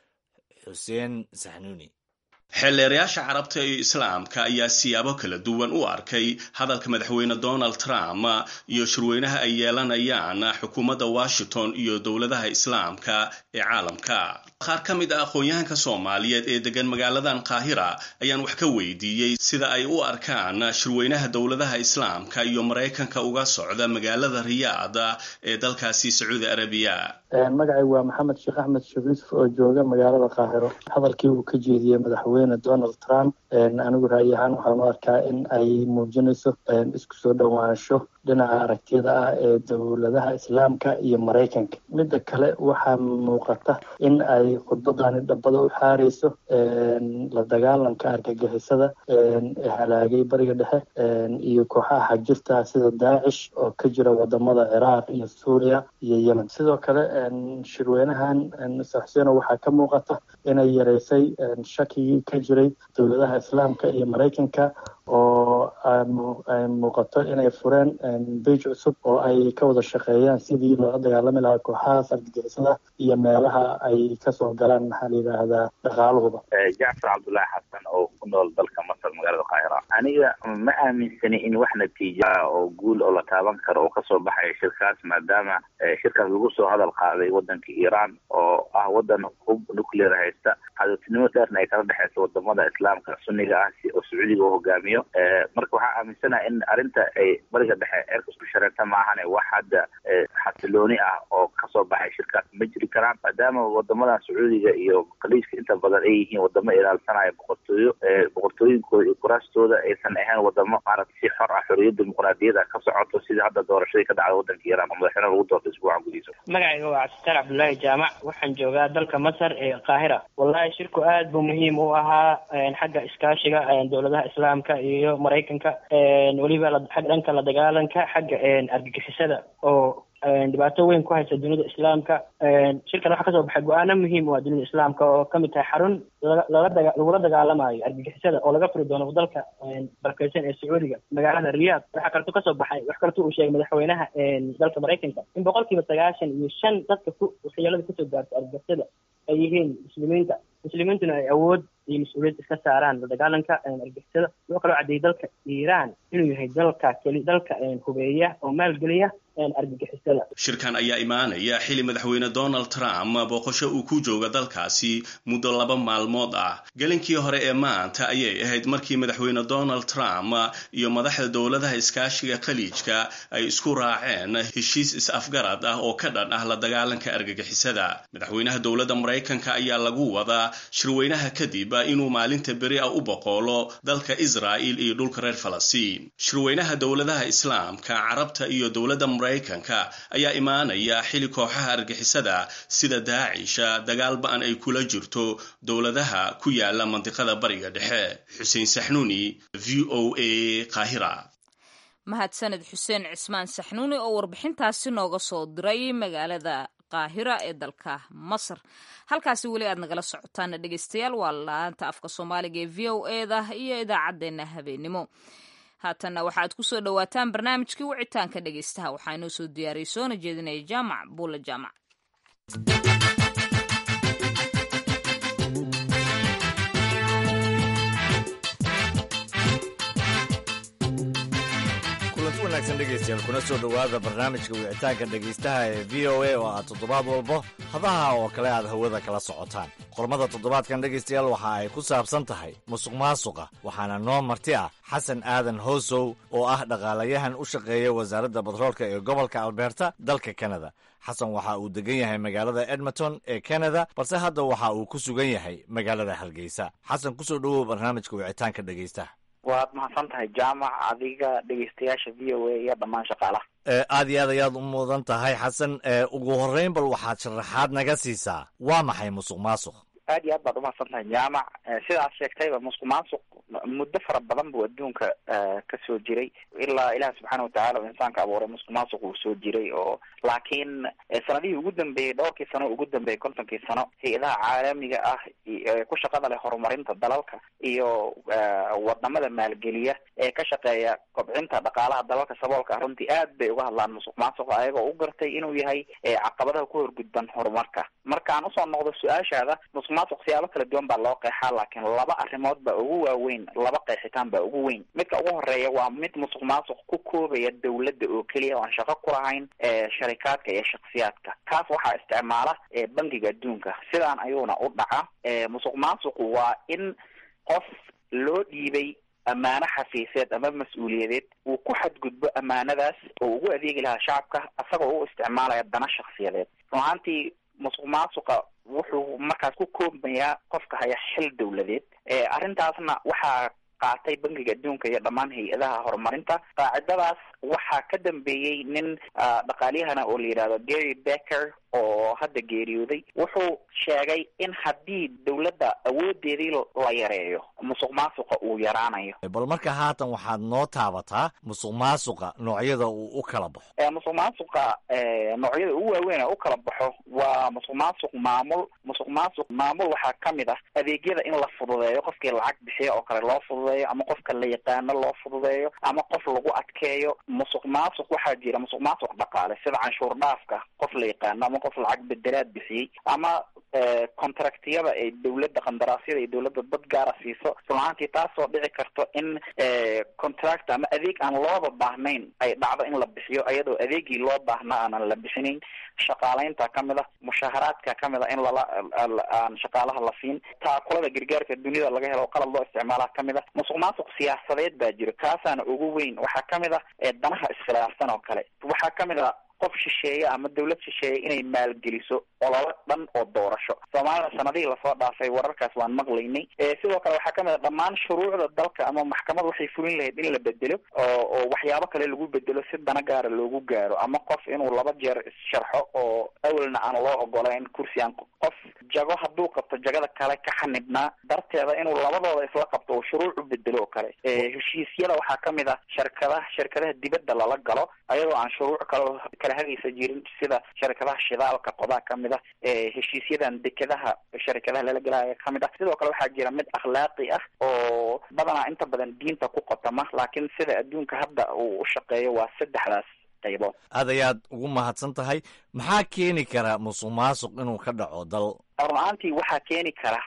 xuseen saxnuuni xeelleerayaasha carabta iyo islaamka ayaa siyaabo kala duwan u arkay hadalka madaxweyne donald trump iyo shirweynaha ay yeelanayaan xukuumadda washington iyo dowladaha islaamka ee caalamka qaar ka mid ah aqoon-yahanka soomaaliyeed ee degan magaaladan qaahira ayaan wax ka weydiiyey sida ay u arkaan shirweynaha dowladaha islaamka iyo maraykanka uga socda magaalada riyaad ee dalkaasi sacuudi arabiya magacay waa maxamed sheekh axmed sheekh yuusuf oo jooga magaalada qaahiro hadalkii uu ka jeediyey madaxweyne donald trump anigu ra'yi ahaan waxaan u arkaa in ay muujinayso isku soo dhowaansho dhinaca aragtiyada ah ee dowladaha islaamka iyo maraykanka midda kale waxaa muuqata in ay khudbadani dhabbada u xaareyso la dagaalanka argagixisada ee halaagay bariga dhexe iyo kooxaha xagjirta sida daacish oo ka jira wadamada ciraaq iyo suuriya iyo yemen sidoo kale shirweynahan saxseeno waxaa ka muuqata inay yareysay shakigii ka jiray dowladaha islaamka iyo maraykanka oo ay muuqato inay fureen beij cusub oo ay ka wada shaqeeyaan sidii loola dagaalami lahaa kooxahaas argagixisada iyo meelaha ay kasoo galaan maxaa la yidhaahdaa dhaqaaluhuba jacfar cabdullaahi xasan oo ku nool dalka masar magaalada qaahira aniga ma aaminsani in wax natiija oo guul oo la taaban karo oo kasoo baxaya shirkaas maadaama shirkaas lagu soo hadal qaaday wadanka iiraan oo ah wadan hub nuclear haysta cadowtinimo dheerna ay kala dhexeyso wadamada islaamka sunniga ah oo sacuudiga oo hogaamiyo sameeyo marka waxaa aaminsanaha in arrinta ay bariga dhexe ceerka isku shareerta maahane wax hadda xasilooni ah oo kasoo baxay shirkaas ma jiri karaan maadaama wadamadan sacuudiga iyo khaliijka inta badan ay yihiin wadamo ilaalsanaya boqortooyo boqortooyinkooda iyo kuraastooda aysan ahayn wadamo maarata si xor ah xoriyad dimuqraadiyada ka socoto sida hadda doorashadii ka dhacda wadanka iiraan oo madaxweyne lagu doortay isbuucan gudihiisa magacayga waa cabdisataan cabdullaahi jaamac waxaan joogaa dalka masar ee qaahira wallahi shirku aad buu muhiim u ahaa xagga iskaashiga dowladaha islaamka iyo maraykanka weliba xag dhanka la dagaalanka xagga argagixisada oo dhibaato weyn ku haysa dunida islaamka shirkan waxaa kasoo baxay go-aano muhiim u ah dunida islaamka oo kamid tahay xarun lagula dagaalamayo argagixisada oo laga furi doono dalka barakeysan ee sacuudiga magaalada riyad waxaa kaleto kasoo baxay wax kaleto uu sheegay madaxweynaha dalka maraykanka in boqol kiiba sagaashan iyo shan dadka ku waxyeelada kasoo gaarta argagixisada ay yihiin muslimiinta muslimiintuna ay awood iyo mas-uuliyad iska saaraan la dagaalanka argixisada wuxuu kaloo caddeeyey dalka iiraan inuu yahay dalka keli dalka hubeeya oo maalgeliya argagixisada shirkan ayaa imaanaya xili madaxweyne donald trump booqasho uu ku jooga dalkaasi muddo laba maalmood ah gelinkii hore ee maanta ayay ahayd markii madaxweyne donald trump iyo madaxda dowladaha iskaashiga khaliijka ay isku raaceen heshiis is-afgarad ah oo ka dhan ah la dagaalanka argagixisada madaxweynaha dowladda maraykanka ayaa lagu wadaa shirweynaha kadib inuu maalinta beri ah u boqoolo dalka israa'il iyo dhulka reer falastiin shirweynaha dowladaha islaamka carabta iyo dowladda maraykanka ayaa imaanaya xili kooxaha argixisada sida daacisha dagaal ba-an ay kula jirto dowladaha ku yaala mandiqada bariga dhexe xuseen saxnuuni v o a qaahira mahadsaned xuseen cismaan saxnuuni oo warbixintaasi nooga soo diray magaalada qaahira ee dalka masar halkaasi weli aad nagala socotaana dhegeystayaal waa laanta afka soomaaliga ee v o eda iyo idaacaddeenna habeenimo haatanna waxaad ku soo dhowaataan barnaamijkii wicitaanka dhegeystaha waxaa inoo soo diyaariyey soona jeedinaya jaamac buula jaamac kulanti wanaagsan dhegaystayaal kuna soo dhowaada barnaamijka wicitaanka dhegaystaha ee v o a oo aad toddobaad walbo hadaha oo kale aad hawada kala socotaan qormada toddobaadkan dhegaystayaal waxa ay ku saabsan tahay musuq maasuqa waxaana noo marti ah xasan aadan hoosow oo ah dhaqaalayahan u shaqeeya wasaaradda batroolka ee gobolka alberta dalka kanada xasan waxa uu degan yahay magaalada edmonton ee kanada balse hadda waxa uu ku sugan yahay magaalada hargeysa xasan kusoo dhowow barnaamijka wicitaanka dhegaystaha waad mahadsan tahay jaamac adiga dhegeystayaasha v o a iyo dhammaan shaqaalaha aad iyo aad ayaad u mudan tahay xasan ugu horreyn bal waxaad sharaxaad naga siisaa waa maxay musuq maasuq aad iyo aad baad umahadsan tahay jaamac sidaad sheegtayba musuq maasuq muddo fara badan buu adduunka ka soo jiray ilaa ilaah subxaana watacaala oo insaanka abuuray musuq maasuq uu soo jiray oo laakiin sanadihii ugu dambeeyey dhowrkii sano ugu dambeeyey kontonkii sano hay-adaha caalamiga ah ku shaqada leh horumarinta dalalka iyo wadamada maalgeliya ee ka shaqeeya kobcinta dhaqaalaha dalalka saboolka ah runtii aad bay uga hadlaan musuq maasuqa ayagoo u gartay inuu yahay caqabadaha ku horgudban horumarka markaan usoo noqdo su-aashaada musuq maasuq siyaabo kala duwan baa loo qeexaa laakiin laba arrimood baa ugu waaweyn laba qeexitaan baa ugu weyn midka ugu horeeya waa mid musuq maasuq ku koobaya dawladda oo keliya oan shaqo ku lahayn sharikaadka iyo shaksiyaadka kaas waxaa isticmaala bangiga adduunka sidaan ayuuna u dhaca musuq maasuqu waa in qof loo dhiibay ammaano xafiiseed ama mas-uuliyadeed uu ku xadgudbo ammaanadaas oo ugu adeegi lahaa shacabka isagoo u isticmaalaya dana shaksiyadeed run ahaantii musuq maasuqa wuxuu markaas ku koobayaa qofka haya xil dawladeed arrintaasna waxaa qaatay bangiga adduunka iyo dhammaan hay-adaha horumarinta qaacidadaas waxaa ka dambeeyey nin dhaqaalyahana oo la yidhahdo gary becker oo hadda geeriyooday wuxuu sheegay in haddii dawladda awoodeedii la yareeyo musuq maasuqa uu yaraanayo bal marka haatan waxaad noo taabataa musuq maasuqa noocyada uu u kala baxo musuq maasuqa noocyada ugu waaweyn ee u kala baxo waa musuq maasuq maamul musuq maasuq maamul waxaa kamid ah adeegyada in la fududeeyo qofkii lacag bixiya oo kale loo fududeeyo ama qofka la yaqaano loo fududeeyo ama qof lagu adkeeyo musuq maasuq waxaa jira musuq maasuq dhaqaale sida canshuur dhaafka qof la yaqaano ama qof lacag bedelaad bixiyey ama contractiyada ay dawladda qandaraasyada ay dawladda dad gaara siiso runahaantii taasoo dhici karto in contract ama adeeg aan looba baahnayn ay dhacdo in la bixiyo iyadoo adeegii loo baahnaa aanan la bixinayn shaqaaleynta kamid a mushaharaadka kamid a in lala aan shaqaalaha la siin taakulada gargaarka dunida laga helo qalab loo isticmaalaha kamid a musuq maasuq siyaasadeed baa jiro kaasaana ugu weyn waxaa kamid a danaha iskhilaafsan oo kale waxaa kamid a qof shisheeye ama dawlad shisheeye inay maalgeliso ololo dhan oo doorasho soomaalida sanadihii lasoo dhaafay wararkaas waan maqlaynay sidoo kale waxaa kamid a dhammaan shuruucda dalka ama maxkamad waxay fulin lahayd in la bedelo oo oo waxyaabo kale lagu bedelo si dana gaara loogu gaaro ama qof inuu laba jeer issharxo oo awalna aan loo ogolayn kursi aan qof jago hadduu qabto jagada kale ka xanibnaa darteeda inuu labadooda isla qabto oo shuruuc u bedelo oo kale heshiisyada waxaa kamid ah sharkadaha shirkadaha dibadda lala galo ayadoo aan shuruuc kale kala hagaysa jirin sida sharkadaha shidaalka qodaa kamid ah heshiisyadan dekedaha sharkadaha lala galaya kamid ah sidoo kale waxaa jira mid akhlaaqi ah oo badanaa inta badan diinta ku qotama laakiin sida adduunka hadda uu u shaqeeyo waa saddexdaas qaybood aad ayaad ugu mahadsan tahay maxaa keeni kara musuq maasuq inuu ka dhaco dal run ahaantii waxaa keeni kara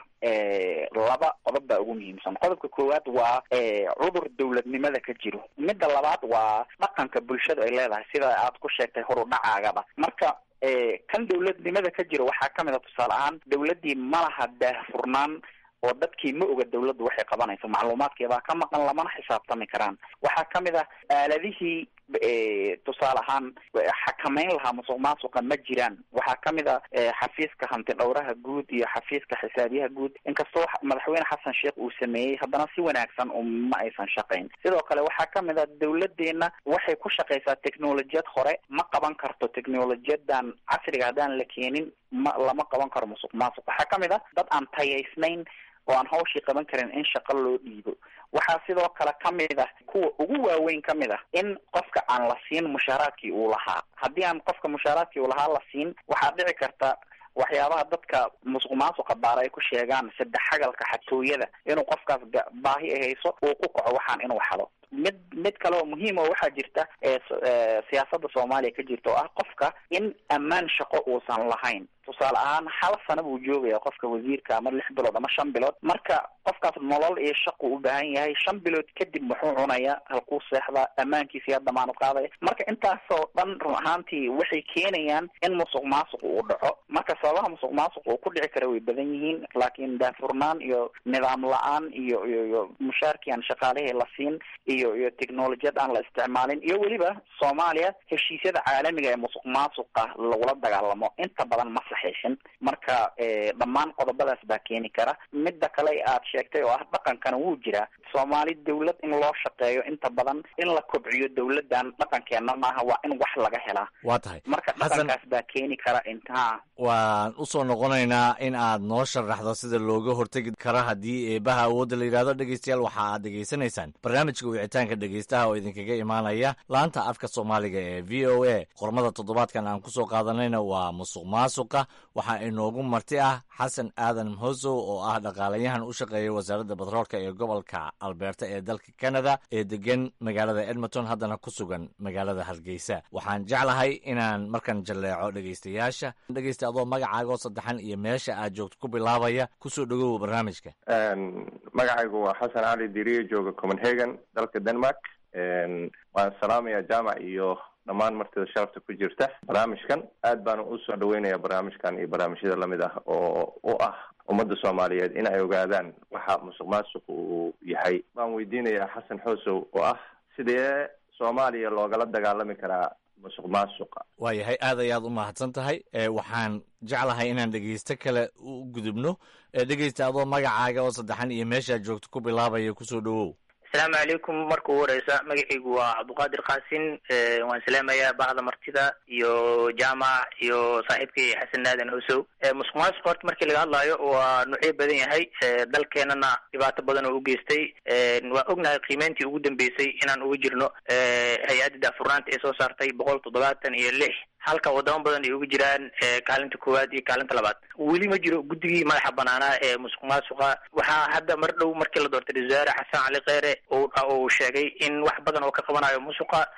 laba qodob baa ugu muhiimsan qodobka koowaad waa cudur dawladnimada ka jiro midda labaad waa dhaqanka bulshada ay leedahay sida aad ku sheegtay horudhacaagaba marka kan dawladnimada ka jiro waxaa kamid a tusaale ahaan dawladdii malaha daahfurnaan oo dadkii ma oga dawladdu waxay qabanayso macluumaadkeebaa ka maqan lamana xisaabtami karaan waxaa kamid ah aaladihii tusaale ahaan xakameyn lahaa musuq maasuqa ma jiraan waxaa kamid a xafiiska hanti dhowraha guud iyo xafiiska xisaabiyaha guud inkastoo madaxweyne xasan sheekh uu sameeyey haddana si wanaagsan ma aysan shaqayn sidoo kale waxaa kamid a dawladeena waxay ku shaqaysaa technolojiyad hore ma qaban karto technolojiyadan casriga haddaan la keenin ma lama qaban karo musuq maasuq waxaa kamid a dad aan tayaysnayn oo aan hawshii qaban karin in shaqo loo dhiibo waxaa sidoo kale kamid ah kuwa ugu waaweyn kamid ah in qofka aan la siin mushaaraadkii uu lahaa haddii aan qofka mushaaraadkii uu lahaa la siin waxaa dhici karta waxyaabaha dadka musuq maasuqa baara ay ku sheegaan saddex xagalka xatooyada inuu qofkaas baahi ay hayso uu ku kaco waxaan inuu xado mid mid kale oo muhiim oo waxaa jirta siyaasada soomaaliya ka jirta oo ah qofka in ammaan shaqo uusan lahayn tusaale ahaan hal sano buu joogaya qofka wasiirka ama lix bilood ama shan bilood marka qofkaas nolol iyo shaqu u baahan yahay shan bilood kadib muxuu cunaya halkuu seexda ammaankiisa yaa damaanad qaadaya marka intaasoo dhan run ahaantii waxay keenayaan in musuq maasuq uu dhaco marka sababaha musuq maasuq uu ku dhici kara way badan yihiin laakiin daafurnaan iyo nidaam la-aan iyo iyo iyo mushaarkii aan shaqaalihii la siin iyo iyo technolojiyad aan la isticmaalin iyo weliba soomaaliya heshiisyada caalamiga ee musuq maasuqa lagula dagaalamo inta badan ma saxiixin marka dhammaan qodobadaas baa keeni kara midda kale aad sheegtay oo ah dhaqankana wuu jiraa soomaali dawlad in loo shaqeeyo inta badan in la kobciyo dawladdan dhaqankeena maaha waa in wax laga helaa waa tahay marka dhaqankaas baa keeni kara intaa waan usoo noqonaynaa in aad noo sharaxdo sida looga hortegi karo haddii eebaha awoodda la yidhahdo dhegeystayaal waxa aad dhegeysanaysaan barnaamijka wicitaanka dhegeystaha oo idinkaga imaanaya laanta afka soomaaliga ee v o a qormada toddobaadkan aan kusoo qaadanayna waa musuq maasuqa waxaa inoogu marti ah xasan aadan mhosow oo ah dhaqaalayahan u shaqeeya wasaaradda batroolka ee gobolka alberta ee dalka canada ee degan magaalada edmonton haddana ku sugan magaalada hargeysa waxaan jeclahay inaan markan jalleeco dhegeystayaasha dhegeysta adoo magacaaga oo saddexan iyo meesha aad joogto ku bilaabaya kusoo dhogow barnaamijka magacaygu waa xasan cali diriye jooga copenhagen dalka denmark waan salaamaya jaamac iyo dhammaan martida sharafta ku jirta barnaamijkan aad baana usoo dhaweynaya barnaamijkan iyo barnaamijyada lamid ah oo u ah ummadda soomaaliyeed in ay ogaadaan waxa musuq maasuq uu yahay baan weydiinayaa xasan xoosow oo ah sidee soomaaliya loogala dagaalami karaa musuq maasuqa waayahay aad ayaad u mahadsan tahay waxaan jeclahay inaan dhegeysto kale u gudubno dhegeysta adoo magacaaga oo saddexan iyo meeshaad joogto ku bilaabaya kusoo dhawow asalaamu calaykum marka ugu horeysa magacaygu waa cabduqaadir qaasin waan salaamayaa bahda martida iyo jaamac iyo saaxiibkay xasan aadan hosow musuq maasuq horta markii laga hadlaayo waa nuucyo badan yahay dalkeenana dhibaato badan oo u geystay waan ognahay qiimeyntii ugu dambeysay inaan uga jirno hay-adda daafurnaanta ee soo saartay boqol toddobaatan iyo lix halka wadamo badan ay uga jiraan kaalinta koowaad iyo kaalinta labaad weli ma jiro guddigii madaxa banaanaa ee musuq maasuqa waxaa hadda mar dhow markii la doortay wasaare xasan cali kheyre uu sheegay in wax badan oo ka qabanayo musuqa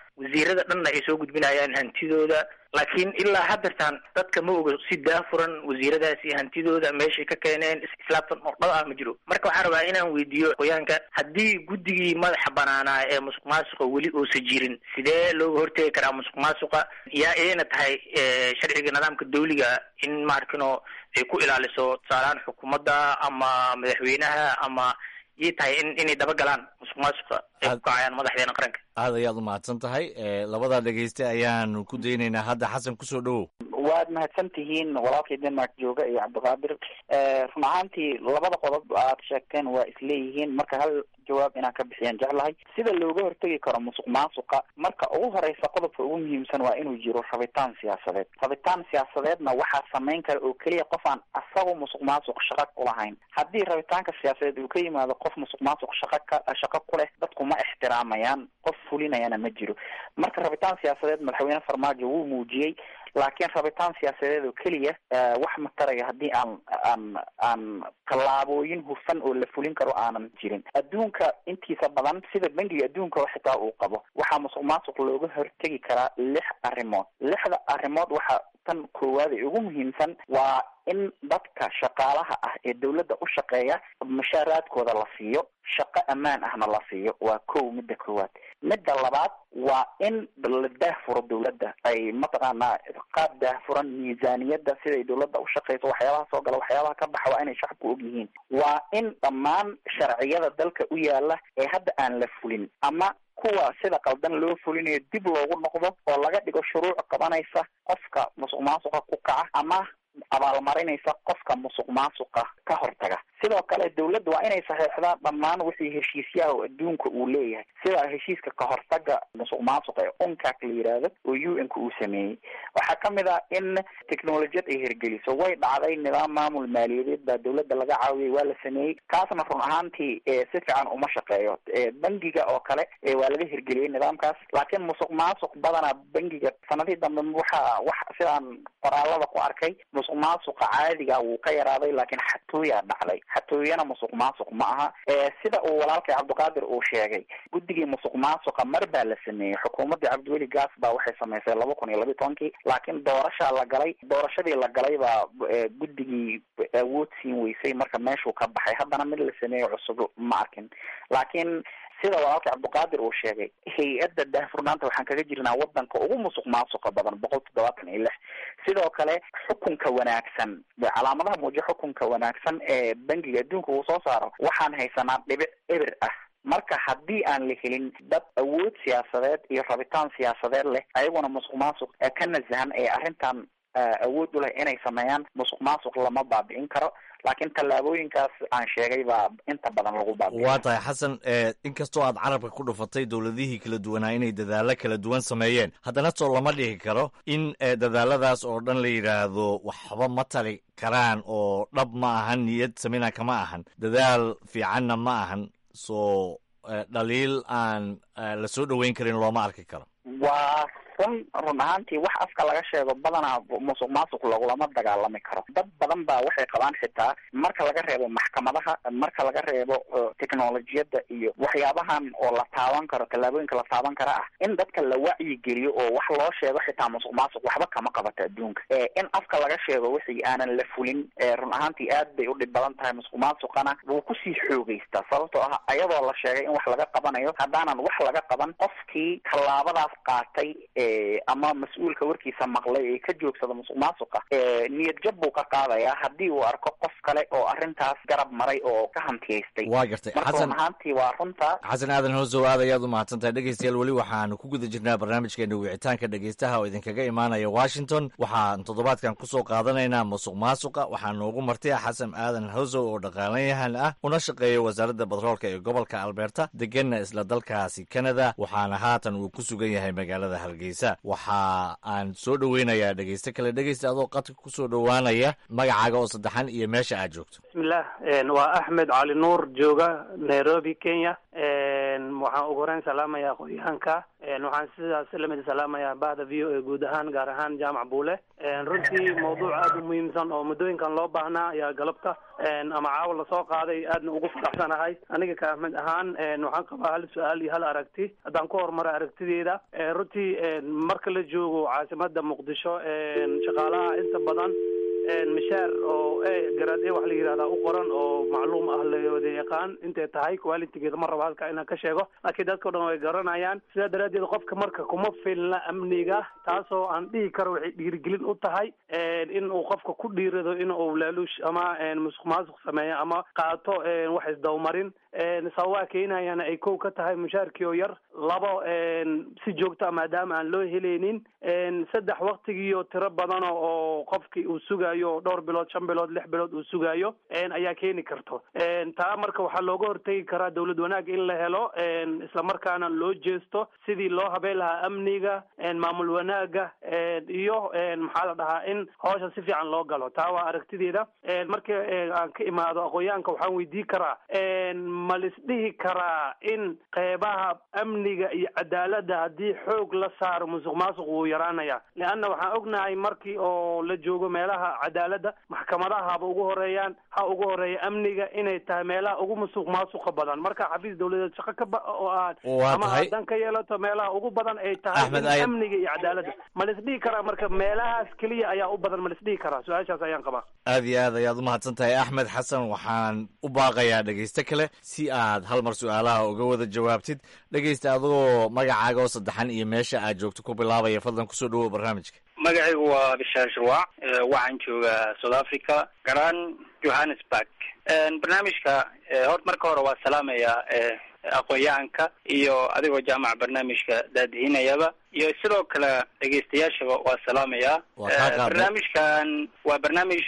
wasiirada dhanna ay soo gudbinayaan hantidooda laakiin ilaa haddeertaan dadka ma oga si daafuran wasiiradaasi hantidooda meeshay ka keeneen islaabtan oo dhab ah ma jiro marka waxaan rabaa inaan weydiiyo qoyaanka haddii guddigii madaxa banaanaa ee musuq maasuqa weli uusa jirin sidee looga hortegi karaa musuq maasuqa yaa idayna tahay sharciga nidaamka dawliga in maarkino ay ku ilaaliso tusaalehaan xukuumadda ama madaxweynaha ama ii tahay in inay dabagalaan musuq maasuqa ay ku kacayaan madaxdeena qaranka aad ayaad u mahadsan tahay labadaa dhegeyste ayaanu ku daynaynaa hadda xasan kusoo dhowow waad mahadsan tihiin walaalkii denmark jooga iyo cabdiqaadir run ahaantii labada qodob aad sheegteen waa isleeyihiin marka hal jawaab inaan ka bixiyaan jeclahay sida looga hortegi karo musuq maasuqa marka ugu horeysa qodobka ugu muhiimsan waa inuu jiro rabitaan siyaasadeed rabitaan siyaasadeedna waxaa samayn kara oo keliya qof aan asagu musuq maasuq shaqa kulahayn haddii rabitaanka siyaasadeed uu ka yimaado qof musuq maasuq shaqa ka shaqo ku leh dadku ma ixtiraamayaan qof fulinayana ma jiro marka rabitaan siyaasadeed madaxweyne farmaajo wuu muujiyey laakiin rabitaan siyaasadeed oo keliya wax mataraya haddii aan aan aan tallaabooyin hufan oo la fulin karo aanan jirin adduunka intiisa badan sida bangiga adduunka xitaa uu qabo waxaa musuq maasuq looga hortegi karaa lix arrimood lixda arrimood waxaa tan koowaad ee ugu muhiimsan waa in dadka shaqaalaha ah ee dawladda u shaqeeya mushaaraadkooda la siiyo shaqo ammaan ahna la siiyo waa kow midda koowaad midda labaad waa in la daahfuro dawladda ay mataqaanaa qaab daahfuran miisaaniyadda siday dawladda u shaqeyso waxyaabaha soo gala waxyaabaha ka baxa waa inay shacabku og yihiin waa in dhammaan sharciyada dalka u yaala ee hadda aan la fulin ama kuwa sida qaldan loo fulinayo dib loogu noqdo oo laga dhigo shuruuc qabanaysa qofka musuq maasuqa ku kaca ama abaalmarinaysa qofka musuq maasuqa ka hortaga sidoo kale dawladda waa inay saxeexdaan dhammaan wixii heshiisyaha oo adduunka uu leeyahay sida heshiiska ka hortaga musuq maasuqa ee uncac la yidhaahdo oo u n ka uu sameeyey waxaa kamid ah in technolojiyad ay hirgeliso way dhacday nidaam maamul maaliyadeed baa dawladda laga caawiyay waa la sameeyey kaasna run ahaantii si fiican uma shaqeeyo bangiga oo kale waa laga hirgeliyey nidaamkaas laakiin musuq maasuq badanaa bangiga sanadihii dambe waxa wax sidaan qoraalada ku arkay musuq maasuqa caadiga wuu ka yaraaday laakiin xatooyaa dhacday xatooyana musuq maasuq ma aha sida uu walaalkay cabdiqaadir uu sheegay guddigii musuq maasuqa mar baa la sameeyey xukuumaddii cabdiweli gaas baa waxay samaysay laba kun iyo labiyi tobankii laakiin doorashaa la galay doorashadii la galay baa guddigii awood siin weysay marka meeshuu ka baxay haddana mid la sameeyo cusub ma arkin laakiin sida walaalka cabdiqaadir uu sheegay hay-adda daahfurnaanta waxaan kaga jirnaa wadanka ugu musuq maasuqa badan boqol toddobaatan iyo lix sidoo kale xukunka wanaagsan calaamadaha muujiya xukunka wanaagsan ee bangiga adduunka uu soo saaro waxaan haysanaa dhibic eber ah marka haddii aan la helin dad awood siyaasadeed iyo rabitaan siyaasadeed leh ayaguna musuq maasuq ka nasahan ee arrintan awood u leh inay sameeyaan musuq maasuq lama baabi'in karo laakiin tallaabooyinkaas aan sheegay baa inta badan lagu baabi'iya waa tahay xasan inkastoo aad carabka ku dhufatay dowladihii kala duwanaa inay dadaalo kala duwan sameeyeen haddana soo lama dhihi karo in dadaaladaas oo dhan la yidhaahdo waxba ma tali karaan oo dhab ma ahan niyad samina kama ahan dadaal fiicanna ma ahan soo dhaliil aan la soo dhoweyn karin looma arki karo waa run run ahaantii wax afka laga sheego badanaa musuq maasuq lagulama dagaalami karo dad badan baa waxay qabaan xitaa marka laga reebo maxkamadaha marka laga reebo technolojiyadda iyo waxyaabahan oo la taaban karo tallaabooyinka la taaban kara ah in dadka la wacyigeliyo oo wax loo sheego xitaa musuq maasuq waxba kama qabato adduunka in afka laga sheego wixii aanan la fulin run ahaantii aad bay u dhib badan tahay musuq maasuqana wuu kusii xoogeystaa sababtoo ah ayadoo la sheegay in wax laga qabanayo haddaanan wax laga qaban qofkii tallaabadaas qaatay ama mas-uulka warkiisa maqlay ee ka joogsada musuq maasuqa niyad jab buu ka qaadayaa haddii uu arko qof kale oo arrintaas garab maray oo ka hantiyaystay waa gartay marka run ahaantii waa runta xasan aadan hoosow aad ayaad u mahadsan tahay dhegeystayaal weli waxaanu ku guda jirnaa barnaamijkeena wicitaanka dhegeystaha oo idinkaga imaanaya washington waxaan toddobaadkan kusoo qaadanaynaa musuq maasuqa waxaa noogu martay xasan aadan hoosow oo dhaqaalayahan ah una shaqeeya wasaaradda batroolka ee gobolka alberta deganna isla dalkaasi canada waxaana haatan uu ku sugan yahay magaalada hargeysa waxa aan soo dhoweynayaa dhegeyste kale dhegeysta adoo qadka kusoo dhowaanaya magacaaga oo saddexan iyo meesha aad joogto bismillah waa axmed cali nuur jooga nairobi kenya waxaan ugu horeyn salaamayaa aqoonyahanka waxaan sidaas lamid salaamayaa bahda v o a guud ahaan gaar ahaan jaamac buule runtii mawduuc aada u muhiimsan oo muddooyinkan loo baahnaa ayaa galabta ama caawa lasoo qaaday aadna ugu faraxsanahay aniga ka ahmed ahaan waxaan qabaa hal su-aal iyo hal aragti haddaan ku horumaro aragtideeda runtii marka la joogo caasimada muqdisho shaqaalaha inta badan mishaar oo garaad e wax la yihahdaa u qoran oo macluum ah la wada yaqaan intay tahay qualitigeeda ma rabo halka inaan ka sheego laakiin dadka o dhan way garanayaan sidaa daraaddeed qofka marka kuma filna amniga taasoo aan dhihi karo waxay dhiirigelin u tahay in uu qofka ku dhiirado in uu laaluush ama musuq maasuq sameeyo ama qaato wax isdawmarin sababaa keenayana ay kow ka tahay mushaarkii oo yar labo si joogta maadaama aan loo helaynin saddex waktigiiyo tiro badano oo qofkii uu sugayo dhowr bilood shan bilood lix bilood uu sugayo ayaa keeni karto taa marka waxaa looga hortegi karaa dawlad wanaag in la helo islamarkaana loo jeesto sidii loo habeen lahaa amniga maamul wanaaga iyo maxaa la dhahaa in hawsha si fiican loo galo taa waa aragtideeda marka aan ka imaado aqoonyahanka waxaan weydii karaa ma lisdhihi karaa in qeybaha amniga iyo cadaaladda haddii xoog la saaro musuq maasuq wuu yaraanaya leanna waxaan ognahay markii oo la joogo meelaha cadaaladda maxkamadaha haba ugu horeeyaan ha ugu horeeya amniga inay tahay meelaha ugu musuq maasuqa badan marka xafiis dawladeed shaqo ka oo aad ama hadan ka yeelato meelaha ugu badan ay tahay in amniga iyo cadaaladda ma lisdhihi karaa marka meelahaas keliya ayaa u badan ma lisdhihi karaa su-aashaas ayaan qabaa aad iyo aad ayaad umahadsan tahay axmed xasan waxaan u baaqayaa dhegeyste kale si aad hal mar su-aalaha uga wada jawaabtid dhegeysta adigoo magacaaga oo saddexan iyo meesha aad joogto ku bilaabaya fadlan kusoo dhawow barnaamijka magacaygu waa bishaar shurwac waxaan joogaa south africa garaan johannesburg barnaamijka horta marka hore waa salaamaya aqoon-yahanka iyo adigoo jaamaca barnaamijka daadihinayaba iyo sidoo kale dhegeystayaashaba waa salaamaya barnaamijkan waa barnaamij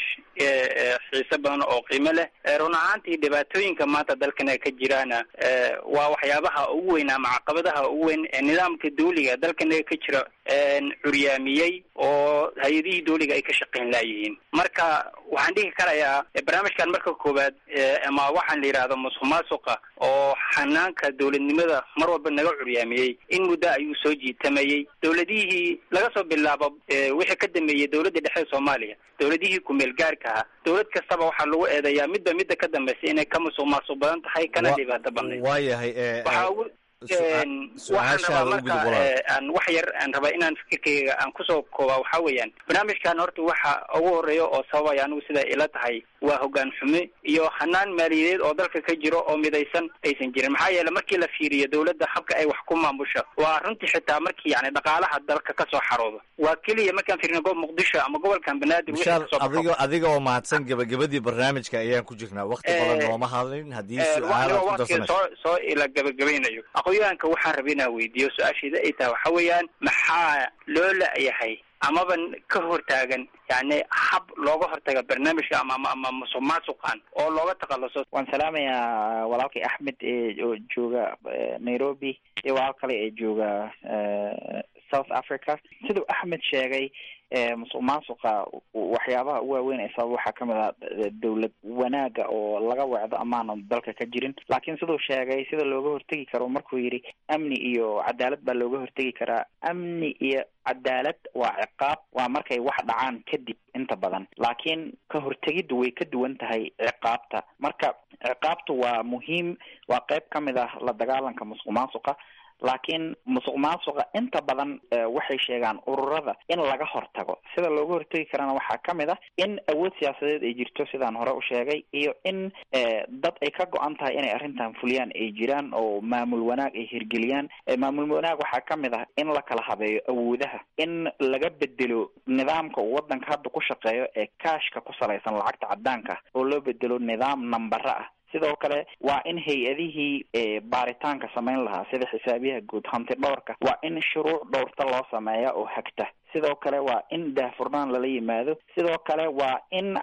xiise badan oo qiimo leh run ahaantii dhibaatooyinka maanta dalkana ka jiraana waa waxyaabaha ugu weyn ama caqabadaha ugu weyn ee nidaamka dawliga dalkanaga ka jira curyaamiyey oo hay-adihii dawliga ay ka shaqeyn laayihiin marka waxaan dhihi karayaa barnaamijkan marka koowaad ama waxaan la yidhahdo musuq maasuqa oo xanaanka dawladnimada mar walba naga curyaamiyey in muddo ayuu soo jiitamayey dawladihii laga soo bilaabo wixii ka dambeeyey dawladda dhexe soomaaliya dawladihii kumeel gaarka ahaa dawlad kastaba waxaa lagu eedeeyaa midba midda ka dambaysa inay ka musuq maasuq badan tahay kana dhibaato badnayd waayahay waxaa ugu waxaan rabaa marka aan wax yar aan rabaa inaan fikirkayga aan kusoo koobaa waxaa weeyaan barnaamijkan horta waxa ugu horeeya oo sababaya anigu sidaa ila tahay waa hogaan xumi iyo hanaan maaliyadeed oo dalka ka jiro oo midaysan aysan jirin maxaa yeele markii la fiiriyo dawladda habka ay wax ku maamusha waa runtii xitaa markii yani dhaqaalaha dalka kasoo xaroodo waa keliya markaan fiirino go muqdisho ama gobolkan banaadir bishaar adigo adiga oo mahadsan gebagabadii barnaamijka ayaan ku jirnaa wakti badan nooma hadlin haddii su-aal aad ku darsanayso soo soo ila gabagabaynayo aqoonyahanka waxaan rabay inaan weydiiyo su-aasheeda ay tahay waxa weeyaan maxaa loo la-yahay amaba ka hortaagan yani hab looga hortaga barnaamijka ama ama musuq maasuqan oo looga takhaluso waan salaamayaa walaalkay axmed ee oo jooga nairobi iyo walaal kale ee jooga south africa siduu axmed sheegay musuq maasuqa waxyaabaha u waaweyn ee sabab waxaa kamid ah dawlad wanaaga oo laga wacdo amaanan dalka ka jirin laakiin siduu sheegay sida looga hortegi karo markuu yidhi amni iyo cadaalad baa looga hortegi karaa amni iyo cadaalad waa ciqaab waa markay wax dhacaan kadib inta badan laakiin ka hortegiddu way ka duwan tahay ciqaabta marka ciqaabtu waa muhiim waa qayb ka mid ah la dagaalanka musuq maasuqa laakiin musuq maasuqa inta badan waxay sheegaan ururada in laga hortago sida looga hortegi karana waxaa ka mid ah in awood siyaasadeed ay jirto sidaan hore u sheegay iyo in dad ay ka go-an tahay inay arrintan fuliyaan ay jiraan oo maamul wanaag ay hirgeliyaan maamul wanaag waxaa ka mid ah in la kala habeeyo awoodaha in laga bedelo nidaamka uu wadanka hadda ku shaqeeyo ee kaashka ku salaysan lacagta cadaanka oo loo bedelo nidaam nambara ah sidoo kale waa in hay-adihii baaritaanka samayn lahaa sida xisaabiyaha guud hanti dhowrka waa in shuruuc dhowrta loo sameeya oo hagta sidoo kale waa in daahfurnaan lala yimaado sidoo kale waa in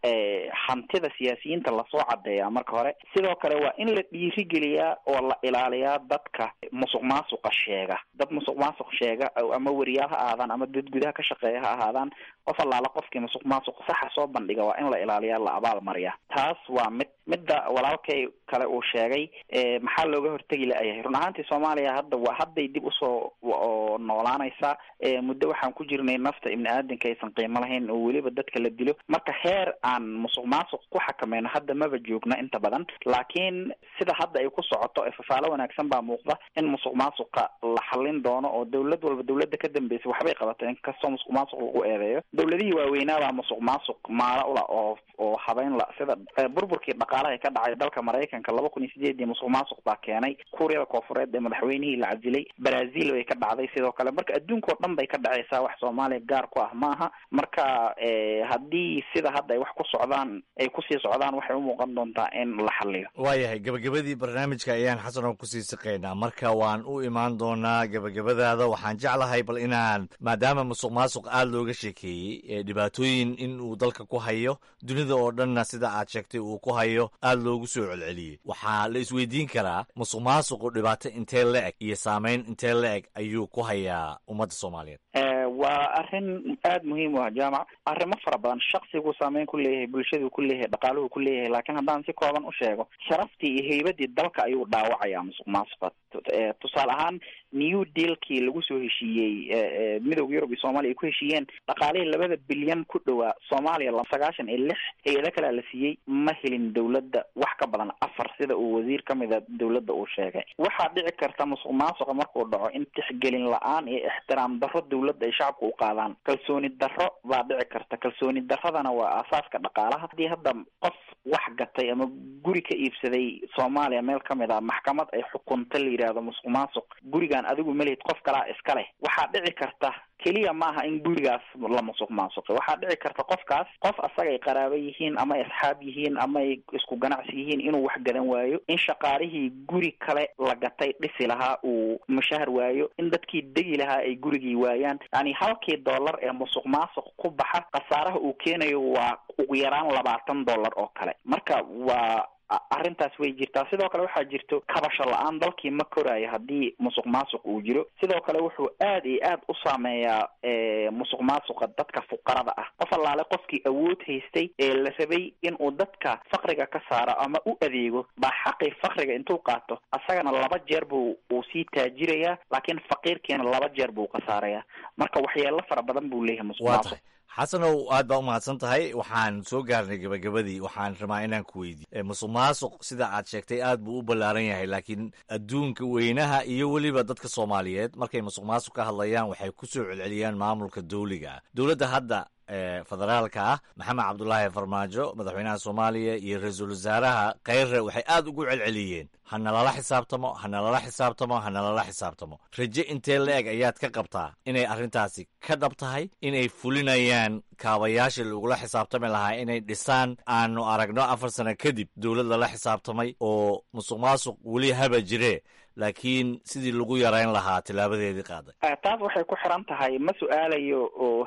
hantida siyaasiyiinta lasoo cadeeyaa marka hore sidoo kale waa in la dhiirigeliyaa oo la ilaaliyaa dadka musuq maasuqa sheega dad musuq maasuq sheega ama weriyaal ha ahaadaan ama dad gudaha ka shaqeeya ha ahaadaan qof allaala qofkii musuq maasuq saxa soo bandhiga waa in la ilaaliyaa la abaal mariya taas waa mid midda walaalkay kale uu sheegay maxaa looga hortegi la-yahay run ahaantii soomaaliya hadda waa hadday dib usoo noolaanaysaa muddo waxaan ku jirnay nafta ibni aadanka aysan qiimo lahayn oo weliba dadka la dilo marka heer aan musuq maasuq ku xakameyno hadda maba joogno inta badan laakiin sida hadda ay ku socoto ee fafaalo wanaagsan baa muuqda in musuq maasuqa la xallin doono oo dowlad walba dowladda ka dambeysa waxbay qabatay inkastoo musuq maasuq lagu eedeeyo dowladihii waaweynaabaa musuq maasuq maala ula oo oo habeyn la sida burburkii dhaqaalaha ka dhacay dalka maraykanka laba kun iyo sideedii musuq maasuq baa keenay kuuriyada koofureed ee madaxweynihii la casilay brazil bay ka dhacday sidoo kale marka adduunka oo dhan bay ka dhacaysaa wax soomaaliya gaar ku ah maaha marka haddii sida hadda ay wax ku socdaan ay kusii socdaan waxay u muuqan doontaa in la xaliyo waayahay gabagabadii barnaamijka ayaan xasanow kusii siqaynaa marka waan u imaan doonaa gabagabadaada waxaan jeclahay bal inaan maadaama musuq maasuq aada looga sheekeeyey dhibaatooyin in uu dalka ku hayo dunida oo dhanna sida aad sheegtay uu ku hayo aada loogu soo celceliyey waxaa la isweydiin karaa musuq maasuqu dhibaato intee la eg iyo saameyn intee la eg ayuu ku hayaa ummadda soomaaliyeed waa arrin aada muhiim u ah jaamac arrimo fara badan shaksigu saameyn ku leeyahay bulshaduu ku leeyahay dhaqaaluhu ku leeyahay laakiin haddaan si kooban u sheego sharaftii iyo heybadii dalka ayuu dhaawacayaa musuq maasuqa tusaale ahaan new dealkii lagu soo heshiiyey midooda yurub iyo soomaaliya ay ku heshiiyeen dhaqaalihii labada bilyan ku dhowaa soomaaliya sagaashan iyo lix hay-ado kalea la siiyey ma helin dowladda wax ka badan afar sida uu wasiir ka mida dowladda uu sheegay waxaa dhici karta musuq maasuqa markuu dhaco in tixgelin la-aan iyo ixtiraam darro dowladda ay shacabka u qaadaan kalsooni darro baa dhici karta kalsooni darradana waa aasaaska dhaqaalaha haddii hadda qof wax gatay ama guri ka iibsaday soomaaliya meel ka mid a maxkamad ay xukunta la yidhaahdo musuq maasuq gurigaan adigu melihid qof kalaa iska leh waxaa dhici karta keliya maaha in gurigaas la musuq maasuqay waxaa dhici karta qofkaas qof asagay qaraabo yihiin ama ay asxaab yihiin ama ay isku ganacsi yihiin inuu wax gadan waayo in shaqaalihii guri kale la gatay dhisi lahaa uu mushahar waayo in dadkii degi lahaa ay gurigii waayaan yani halkii dollar ee musuq maasuq ku baxa khasaaraha uu keenayo waa ugu yaraan labaatan dollar oo kale marka waa arrintaas way jirtaa sidoo kale waxaa jirto kabasho la-aan dalkii ma koraayo haddii musuq maasuq uu jiro sidoo kale wuxuu aada iyo aad u saameeyaa musuq maasuqa dadka fuqarada ah qof allaale qofkii awood haystay ee la rabay inuu dadka fakriga ka saaro ama u adeego baa xaqii fakriga intuu qaato asagana laba jeer buu uu sii taajirayaa laakiin faqiirkiina laba jeer buu khasaarayaa marka waxyeelo fara badan buu leeyahay musuq maasuq xasanow aad baa u mahadsan tahay waxaan soo gaarnay gabagabadii waxaan rabaa inaan ku weydiiy musuq maasuq sida aad sheegtay aad buu u ballaaran yahay laakiin adduunka weynaha iyo weliba dadka soomaaliyeed markay musuq maasuq ka hadlayaan waxay ku soo celceliyaan maamulka dawliga ah dowladda hadda federaalka ah maxamed cabdulaahi farmaajo madaxweynaha soomaaliya iyo ra-iisul wasaaraha kheyre waxay aad ugu celceliyeen hana lala xisaabtamo hana lala xisaabtamo hana lala xisaabtamo raje intee la eg ayaad ka qabtaa inay arrintaasi ka dhab tahay inay fulinayaan kaabayaashii lagula xisaabtami lahaa inay dhisaan aanu aragno afar sano kadib dowlad lala xisaabtamay oo musuq maasuq weli haba jiree laakiin sidii lagu yarayn lahaa tilaabadeedii qaaday taas waxay ku xiran tahay ma su-aalayo oo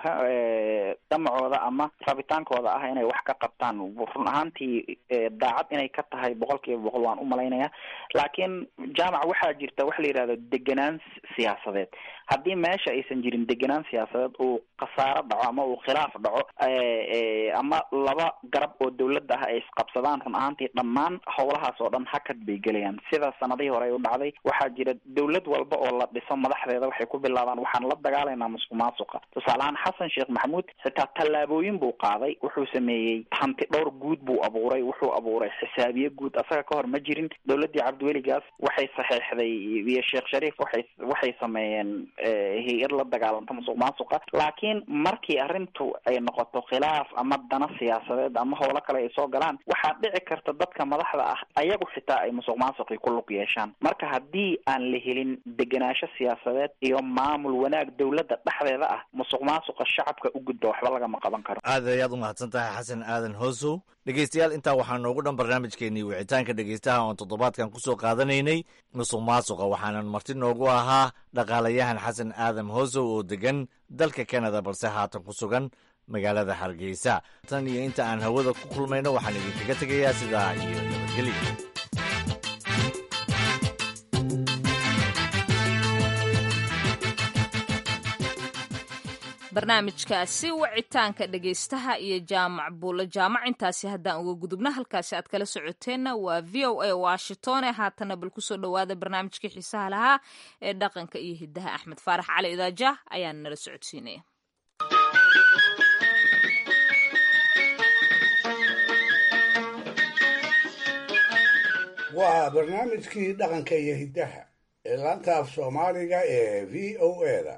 damacooda ama rabitaankooda ah inay wax ka qabtaan run ahaantii daacad inay ka tahay boqol kiiba boqol waan u malaynaya laakiin jaamac waxaa jirta waxa la yidhahdo degenaan siyaasadeed haddii meesha aysan jirin degenaan siyaasadeed uu khasaaro dhaco ama uu khilaaf dhaco ama laba garab oo dowladda ah ay isqabsadaan run ahaantii dhammaan howlahaas oo dhan hakad bay gelayaan sida sanadihii hore ay u dhacday waxaa jira dowlad walba oo la dhiso madaxdeeda waxay ku bilaabaan waxaan la dagaalaynaa musuq maasuqa tusaaleahaan xasan sheekh maxamuud xitaa tallaabooyin buu qaaday wuxuu sameeyey hanti dhowr guud buu abuuray wuxuu abuuray xisaabiye guud asaga ka hor ma jirin dowladdii cabdiweligaas waxay saxeexday iyo sheekh shariif waxay waxay sameeyeen hay-ad la dagaalanta musuq maasuqa laakiin markii arrintu ay noqoto khilaaf ama dana siyaasadeed ama howlo kale ay soo galaan waxaa dhici karta dadka madaxda ah ayagu xitaa ay musuq maasuqii ku lug yeeshaan marka haddii aan la helin degenaansho siyaasadeed iyo maamul wanaag dowladda dhexdeeda ah musuq maasuqa shacabka u gudba waxba lagama qaban karo aad ayaad u mahadsan tahay xasan aadan hoosow dhegeystayaal intaa waxaa noogu dhan barnaamijkeenii wicitaanka dhegeystaha oon toddobaadkan kusoo qaadanaynay musuq maasuqa waxaanan marti noogu ahaa dhaqaalayahan xasan aadan hoosow oo degan dalka canada balse haatan ku sugan magaalada hargeysa tan iyo inta aan hawada ku kulmayno waxaan idinkaga tegayaa sidaa iyo nabadgelyo barnaamijkaasi wicitaanka dhegaystaha iyo jaamac buulo jaamac intaasi haddaan uga gudubna halkaasi aad kala socoteenna waa v o a washington ee haatana bal kusoo dhowaada barnaamijkii xiisaha lahaa ee dhaqanka iyo hidaha axmed faarax cali idaajah ayaana nala socodsiinaya waa barnaamijkii dhaqanka iyo hiddaha ee laanta af soomaaliga ee v o eda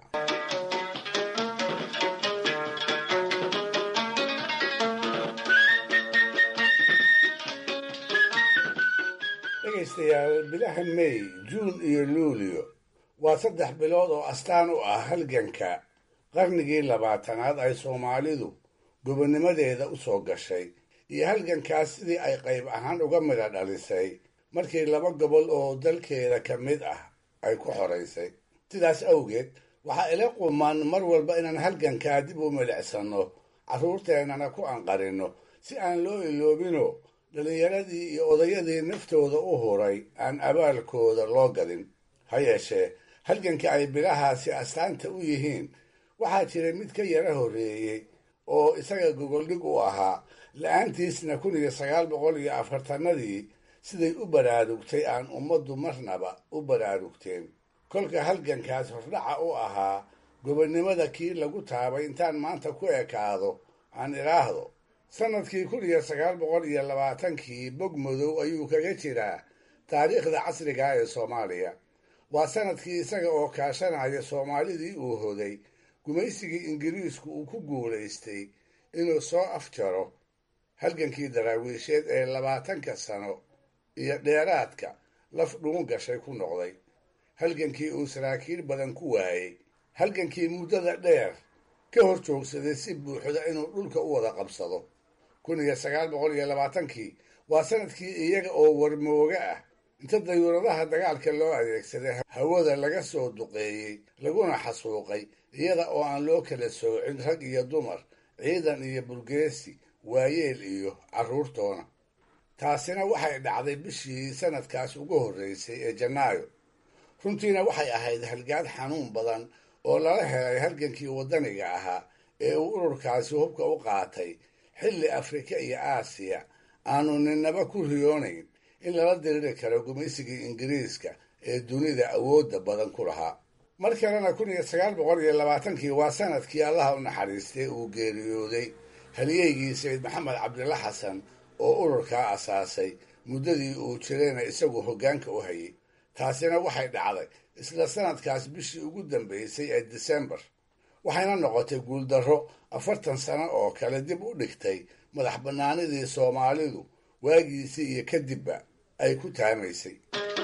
dhegaystayaal bilaha may juun iyo luulio waa saddex bilood oo astaan u ah halganka qarnigii labaatanaad ay soomaalidu gobonnimadeeda u soo gashay iyo halgankaas sidii ay qayb ahaan uga midha dhalisay markii laba gobol oo dalkeeda ka mid ah ay ku xoraysay sidaas awgeed waxaa ila quman mar walba inaan halgankaa dib u milicsanno carruurteennana ku anqarinno si aan loo iloobino dhallinyaradii iyo odayadii naftooda u huray aan abaalkooda loo gadin ha yeeshee halganka ay bilahaasi astaanta u yihiin waxaa jiray mid ka yara horreeyey oo isaga gogoldhig u ahaa la-aantiisna kun iyo sagaal boqol iyo afartanadii siday u baraarugtay aan ummaddu marnaba u baraarugteen kolka halgankaas hordhaca u ahaa gobonnimada kii lagu taabay intaan maanta ku ekaado aan idhaahdo sannadkii kun iyo sagaal boqol iyo labaatankii bog madow ayuu kaga jiraa taariikhda casriga ee soomaaliya waa sannadkii isaga oo kaashanaya soomaalidii uu hoday gumaysigii ingiriisku uu ku guulaystay inuu soo afjaro halgankii daraawiisheed ee labaatanka sano iyo dheeraadka laf dhuun gashay ku noqday halgankii uu saraakiil badan ku waayey halgankii muddada dheer ka hor joogsaday si buuxda inuu dhulka u wada qabsado kun iyo sagaal boqol iyo labaatankii waa sanadkii iyaga oo warmooga ah inta dayuuradaha dagaalka loo adeegsaday hawada laga soo duqeeyey laguna xasuuqay iyada oo aan loo kala soocin rag iyo dumar ciidan iyo burgeesi waayeel iyo carruurtoona taasina waxay dhacday bishii sanadkaas ugu horreysay ee janaayo runtiina waxay ahayd halgaad xanuun badan oo lala helay halgankii waddaniga ahaa ee uu ururkaasi hubka u qaatay xilli afrika iyo aasiya aanu ninnaba ku riyoonayn in lala diriri karo gumaysigii ingiriiska ee dunida awoodda badan ku lahaa mar kalena kun iyo sagaal boqol iyo labaatankii waa sanadkii allaha u naxariistay uu geeriyooday haliyeygii sayid maxamed cabdilla xasan oo ururkaa asaasay muddadii uu jirayna isagu hoggaanka u hayay taasina waxay dhacday isla sanadkaas bishii ugu dambaysay ee disembar waxayna noqotay guuldarro afartan sano oo kale dib u dhigtay madax bannaanidii soomaalidu waagiisii iyo kadibba ay ku taamaysay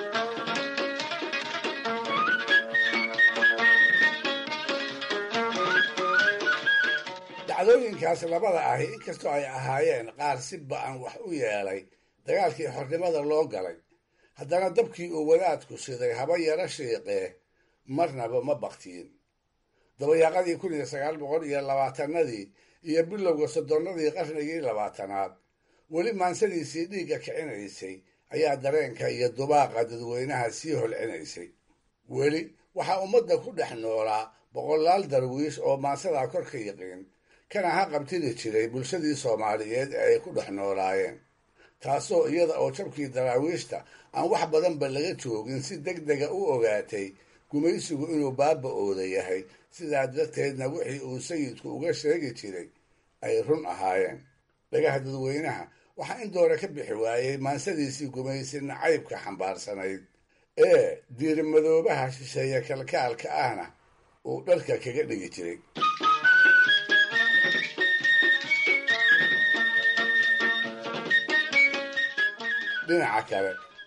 dacdooyinkaas labada ahi inkastoo ay ahaayeen qaar si ba-an wax u yeelay dagaalkii xornimada loo galay haddana dabkii uu wadaadku shiday haba yaro shiiqee marnaba ma baktiin dabayaaqadii kun iyo sagaal boqol iyo labaatanadii iyo bilowga soddonnadii qarnigii labaatanaad weli maansadiisii dhiigga kicinaysay ayaa dareenka iyo dubaaqa dadweynaha sii holcinaysay weli waxaa ummadda ku dhex noolaa boqolaal darwiish oo maansadaa kor ka yiqiin kana ha qabtiri jiray bulshadii soomaaliyeed ee ay ku dhex noolaayeen taasoo iyada oo jabkii daraawiishta aan wax badanba laga joogin si deg dega u ogaatay gumaysigu inuu baaba-ooda yahay sidaa darteedna wixii uu sayidku uga sheegi jiray ay run ahaayeen dhagaha dadweynaha waxaa in doore ka bixi waayey maansadiisii gumaysi nacaybka xambaarsanayd ee diirimadoobaha shisheeye kalkaalka ahna uu dharka kaga dhigi jiray dhinaca kale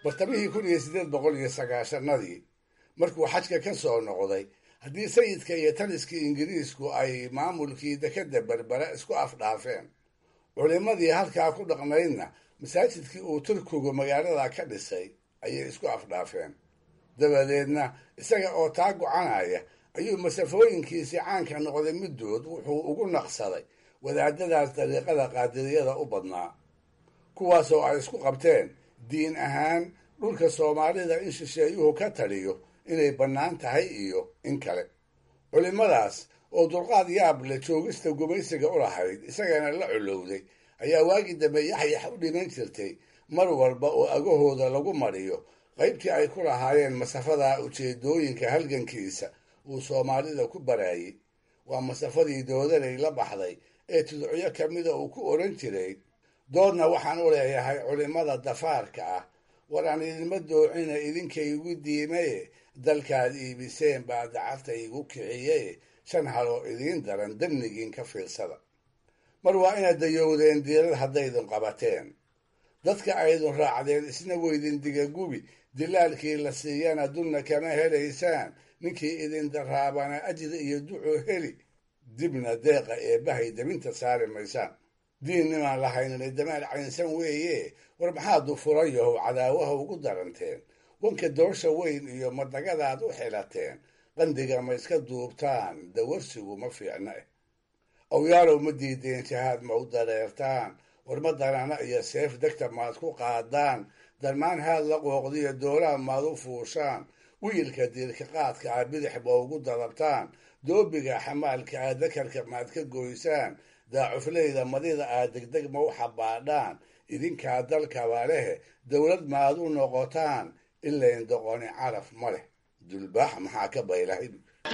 bartamihii kun iyo siddeed boqol iyo sagaashanadii markuu xajka ka soo noqday haddii sayidka iyo taliskii ingiriisku ay maamulkii dekadda berbera isku afdhaafeen culimmadii halkaa ku dhaqnaydna masaajidkii uu turkigu magaalada ka dhisay ayay isku afdhaafeen dabadeedna isaga oo taa gocanaya ayuu masafooyinkiisii caanka noqday middood wuxuu ugu naqsaday wadaadadaas dariiqada qaadiriyada u badnaa kuwaasoo ay isku qabteen diin ahaan dhulka soomaalida in shisheeyuhu ka taliyo inay bannaan tahay iyo in kale culimmadaas oo dulqaad yaab leh joogista gumaysiga u lahayd isagana la colowday ayaa waagii dambe yaxyax u dhiman jirtay mar walba oo agahooda lagu mariyo qaybtii ay ku lahaayeen masafada ujeedooyinka halgankiisa uu soomaalida ku baraayey waa masafadii doodanay la baxday ee tudcyo ka mida uu ku odhan jiray doodna waxaan u leeyahay culimmada dafaarka ah war aan idinma doocina idinkaygu diimaye dalkaad iibiseen baa dacafta igu kiciye shan haloo idiin daran damnigiin ka fiirsada mar waa inaad dayowdeen diirad haddaydun qabateen dadka aydun raacdeen isna weydin digagubi dilaalkii la siiyana dunna kama helaysaan ninkii idin daraabana ajri iyo ducuu heli dibna deeqa eebbahay dabinta saari maysaan diin nimaan lahaynina damaal caynsan weeye war maxaadu furan yahow cadaawaha ugu daranteen wanka doosha weyn iyo madagadaad u xilateen qandiga ma iska duubtaan dawarsigu ma fiicna eh awyaalow ma diideen jihaad ma u dareertaan war ma darana iyo seef degta maad ku qaadaan darmaan haad la qooqdiyo doolaha maad u fuushaan wiilka diirka qaadka ah bidix ma ugu dadabtaan doobiga xamaalka ah dakarka maad ka goysaan daacufleyda madida ah degdeg ma u xabaadhaan idinkaa dalkaba lehe dowlad maad u noqotaan ilayn doqoni caraf ma leh dulbaax maxaa ka baylahay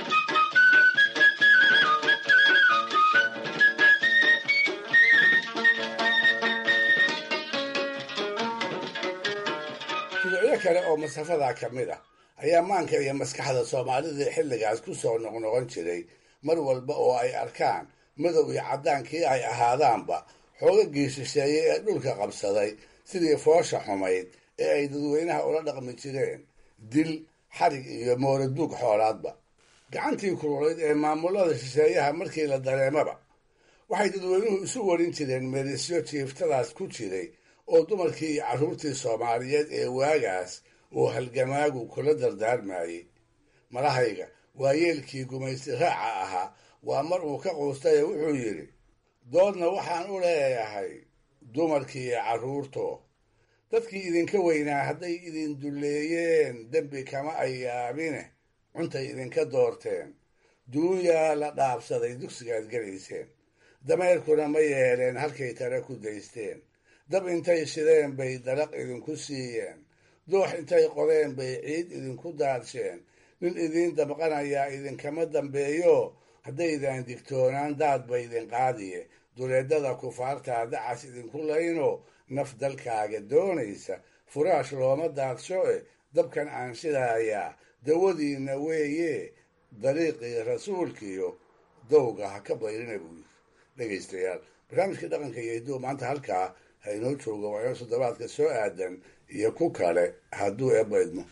tudocyo kale oo masafadaa ka mid ah ayaa maanka iyo maskaxda soomaalida xilligaas ku soo noqnoqon jiray mar walba oo ay arkaan madow iyo caddaankii ay ahaadaanba xoogagii shisheeye ee dhulka qabsaday sidii foosha xumayd ee ay dadweynaha ula dhaqmi jireen dil xarig iyo mooraduug xoolaadba gacantii kululayd ee maamulada shisheeyaha markii la dareemaba waxay dadweynuhu isu warin jireen meelisyo jiiftadaas ku jiray oo dumarkii iyo carruurtii soomaaliyeed ee waagaas uu halgamaagu kula dardaarmayey malahayga waayeelkii gumaysti raaca ahaa waa mar uu ka quustaye wuxuu yidhi doodna waxaan u leeyahay dumarkii iyo carruurto dadkii idinka weynaa hadday idin dulleeyeen dembi kama ay yaabine cuntay idinka doorteen duunyaa la dhaabsaday dugsigaad gelayseen dameerkuna ma yeeleen halkay tare ku daysteen dab intay shideen bay dalaq idinku siiyeen doox intay qodeen bay ciid idinku daadsheen nin idiin damqanayaa idinkama dambeeyo haddaydan digtoonaan daad ba idin qaadiye duleedada kufaartaa dacas idinku layno naf dalkaaga doonaysa furaash looma daadsho e dabkan aan shidaayaa dawadiinna weeye dariiqii rasuulkiyo dowga ha ka bayrina buu yiri dhegaystayaal barnaamijkii dhaqanka iyo hidduu maanta halkaa ha inoo jooga waa inoo toddobaadka soo aadan iyo ku kale hadduu eebba idmo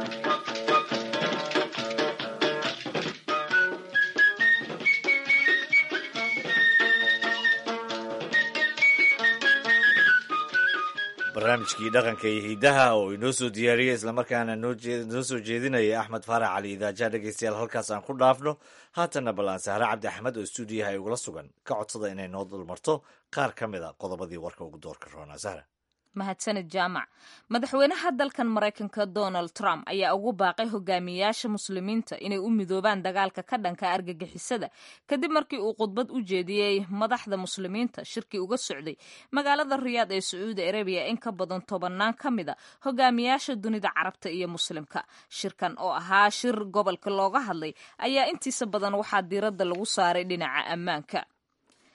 barnaamijkii dhaqanka iyo hiidaha oo inoo soo diyaariyey islamarkaana noo soo jeedinaya axmed faarax cali idaajaha dhegeystayaal halkaas aan ku dhaafno haatanna ballaan sahre cabdi axmed oo stuudiyaha ay ugula sugan ka codsada inay noo dulmarto qaar ka mid a qodobadii warka ugu doorka roonaa sahra mahadsanid jaamac madaxweynaha dalkan maraykanka donald trump ayaa ugu baaqay hogaamiyayaasha muslimiinta inay u midoobaan dagaalka ka dhanka argagixisada kadib markii uu khudbad u jeediyey madaxda muslimiinta shirkii uga socday magaalada riyaad ee sacuudi arabiya in ka badan tobannaan ka mid a hogaamiyayaasha dunida carabta iyo muslimka shirkan oo ahaa shir gobolka looga hadlay ayaa intiisa badan waxaa diiradda lagu saaray dhinaca ammaanka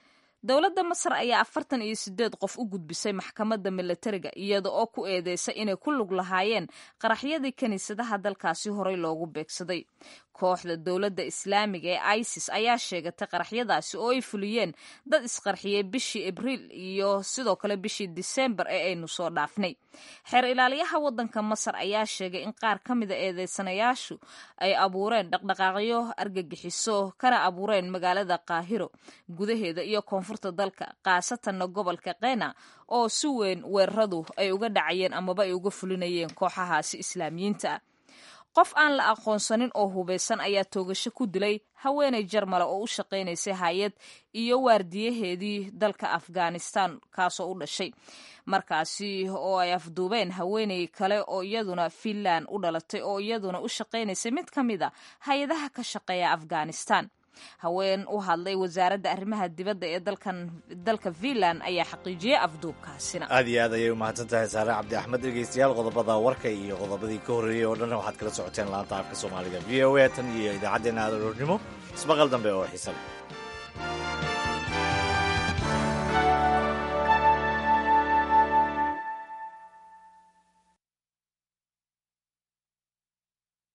dowladda masar ayaa afartan iyo sideed qof u gudbisay maxkamadda milatariga iyada oo ku eedeysay inay ku lug lahaayeen qaraxyadii kiniisadaha dalkaasi horey loogu beegsaday kooxda dowladda islaamiga ee isis ayaa sheegatay qaraxyadaasi oo ay fuliyeen dad isqarxiyey bishii abriil iyo sidoo kale bishii disembar ee aynu soo dhaafnay xeer ilaaliyaha waddanka masar ayaa sheegay in qaar ka mida eedeysanayaashu ay abuureen dhaqdhaqaaqyo argagixiso kana abuureen magaalada qaahiro gudaheeda iyo koonfurta dalka khaasatanna gobolka kena oo si weyn weeraradu ay uga dhacayeen amaba ay uga fulinayeen kooxahaasi islaamiyiinta ah qof aan la aqoonsanin oo hubaysan ayaa toogasho ku dilay haweenay jarmale oo u shaqaynaysay hay-ad iyo waardiyaheedii dalka afghanistan kaasoo u dhashay markaasi oo ay afduubeen haweenay kale oo iyaduna finland u dhalatay oo iyaduna u shaqaynaysay mid ka mid a hay-adaha ka shaqeeya afghanistan haween u hadlay wasaaradda arrimaha dibadda ee dalkan dalka finland ayaa xaqiijiyey afduubkaasina aad iyo aad ayay u mahadsan tahay saare cabdi axmed dhegeystayaal qodobada warka iyo qodobadii ka horreeyey oo dhan waxaad kala socoteen laanta afka soomaaliga v o a tan iyo idaacaddeenna aadaroornimo ismaqal dambe oo xiise leh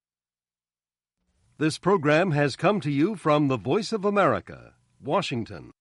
This program has come to you from the Voice of America, Washington.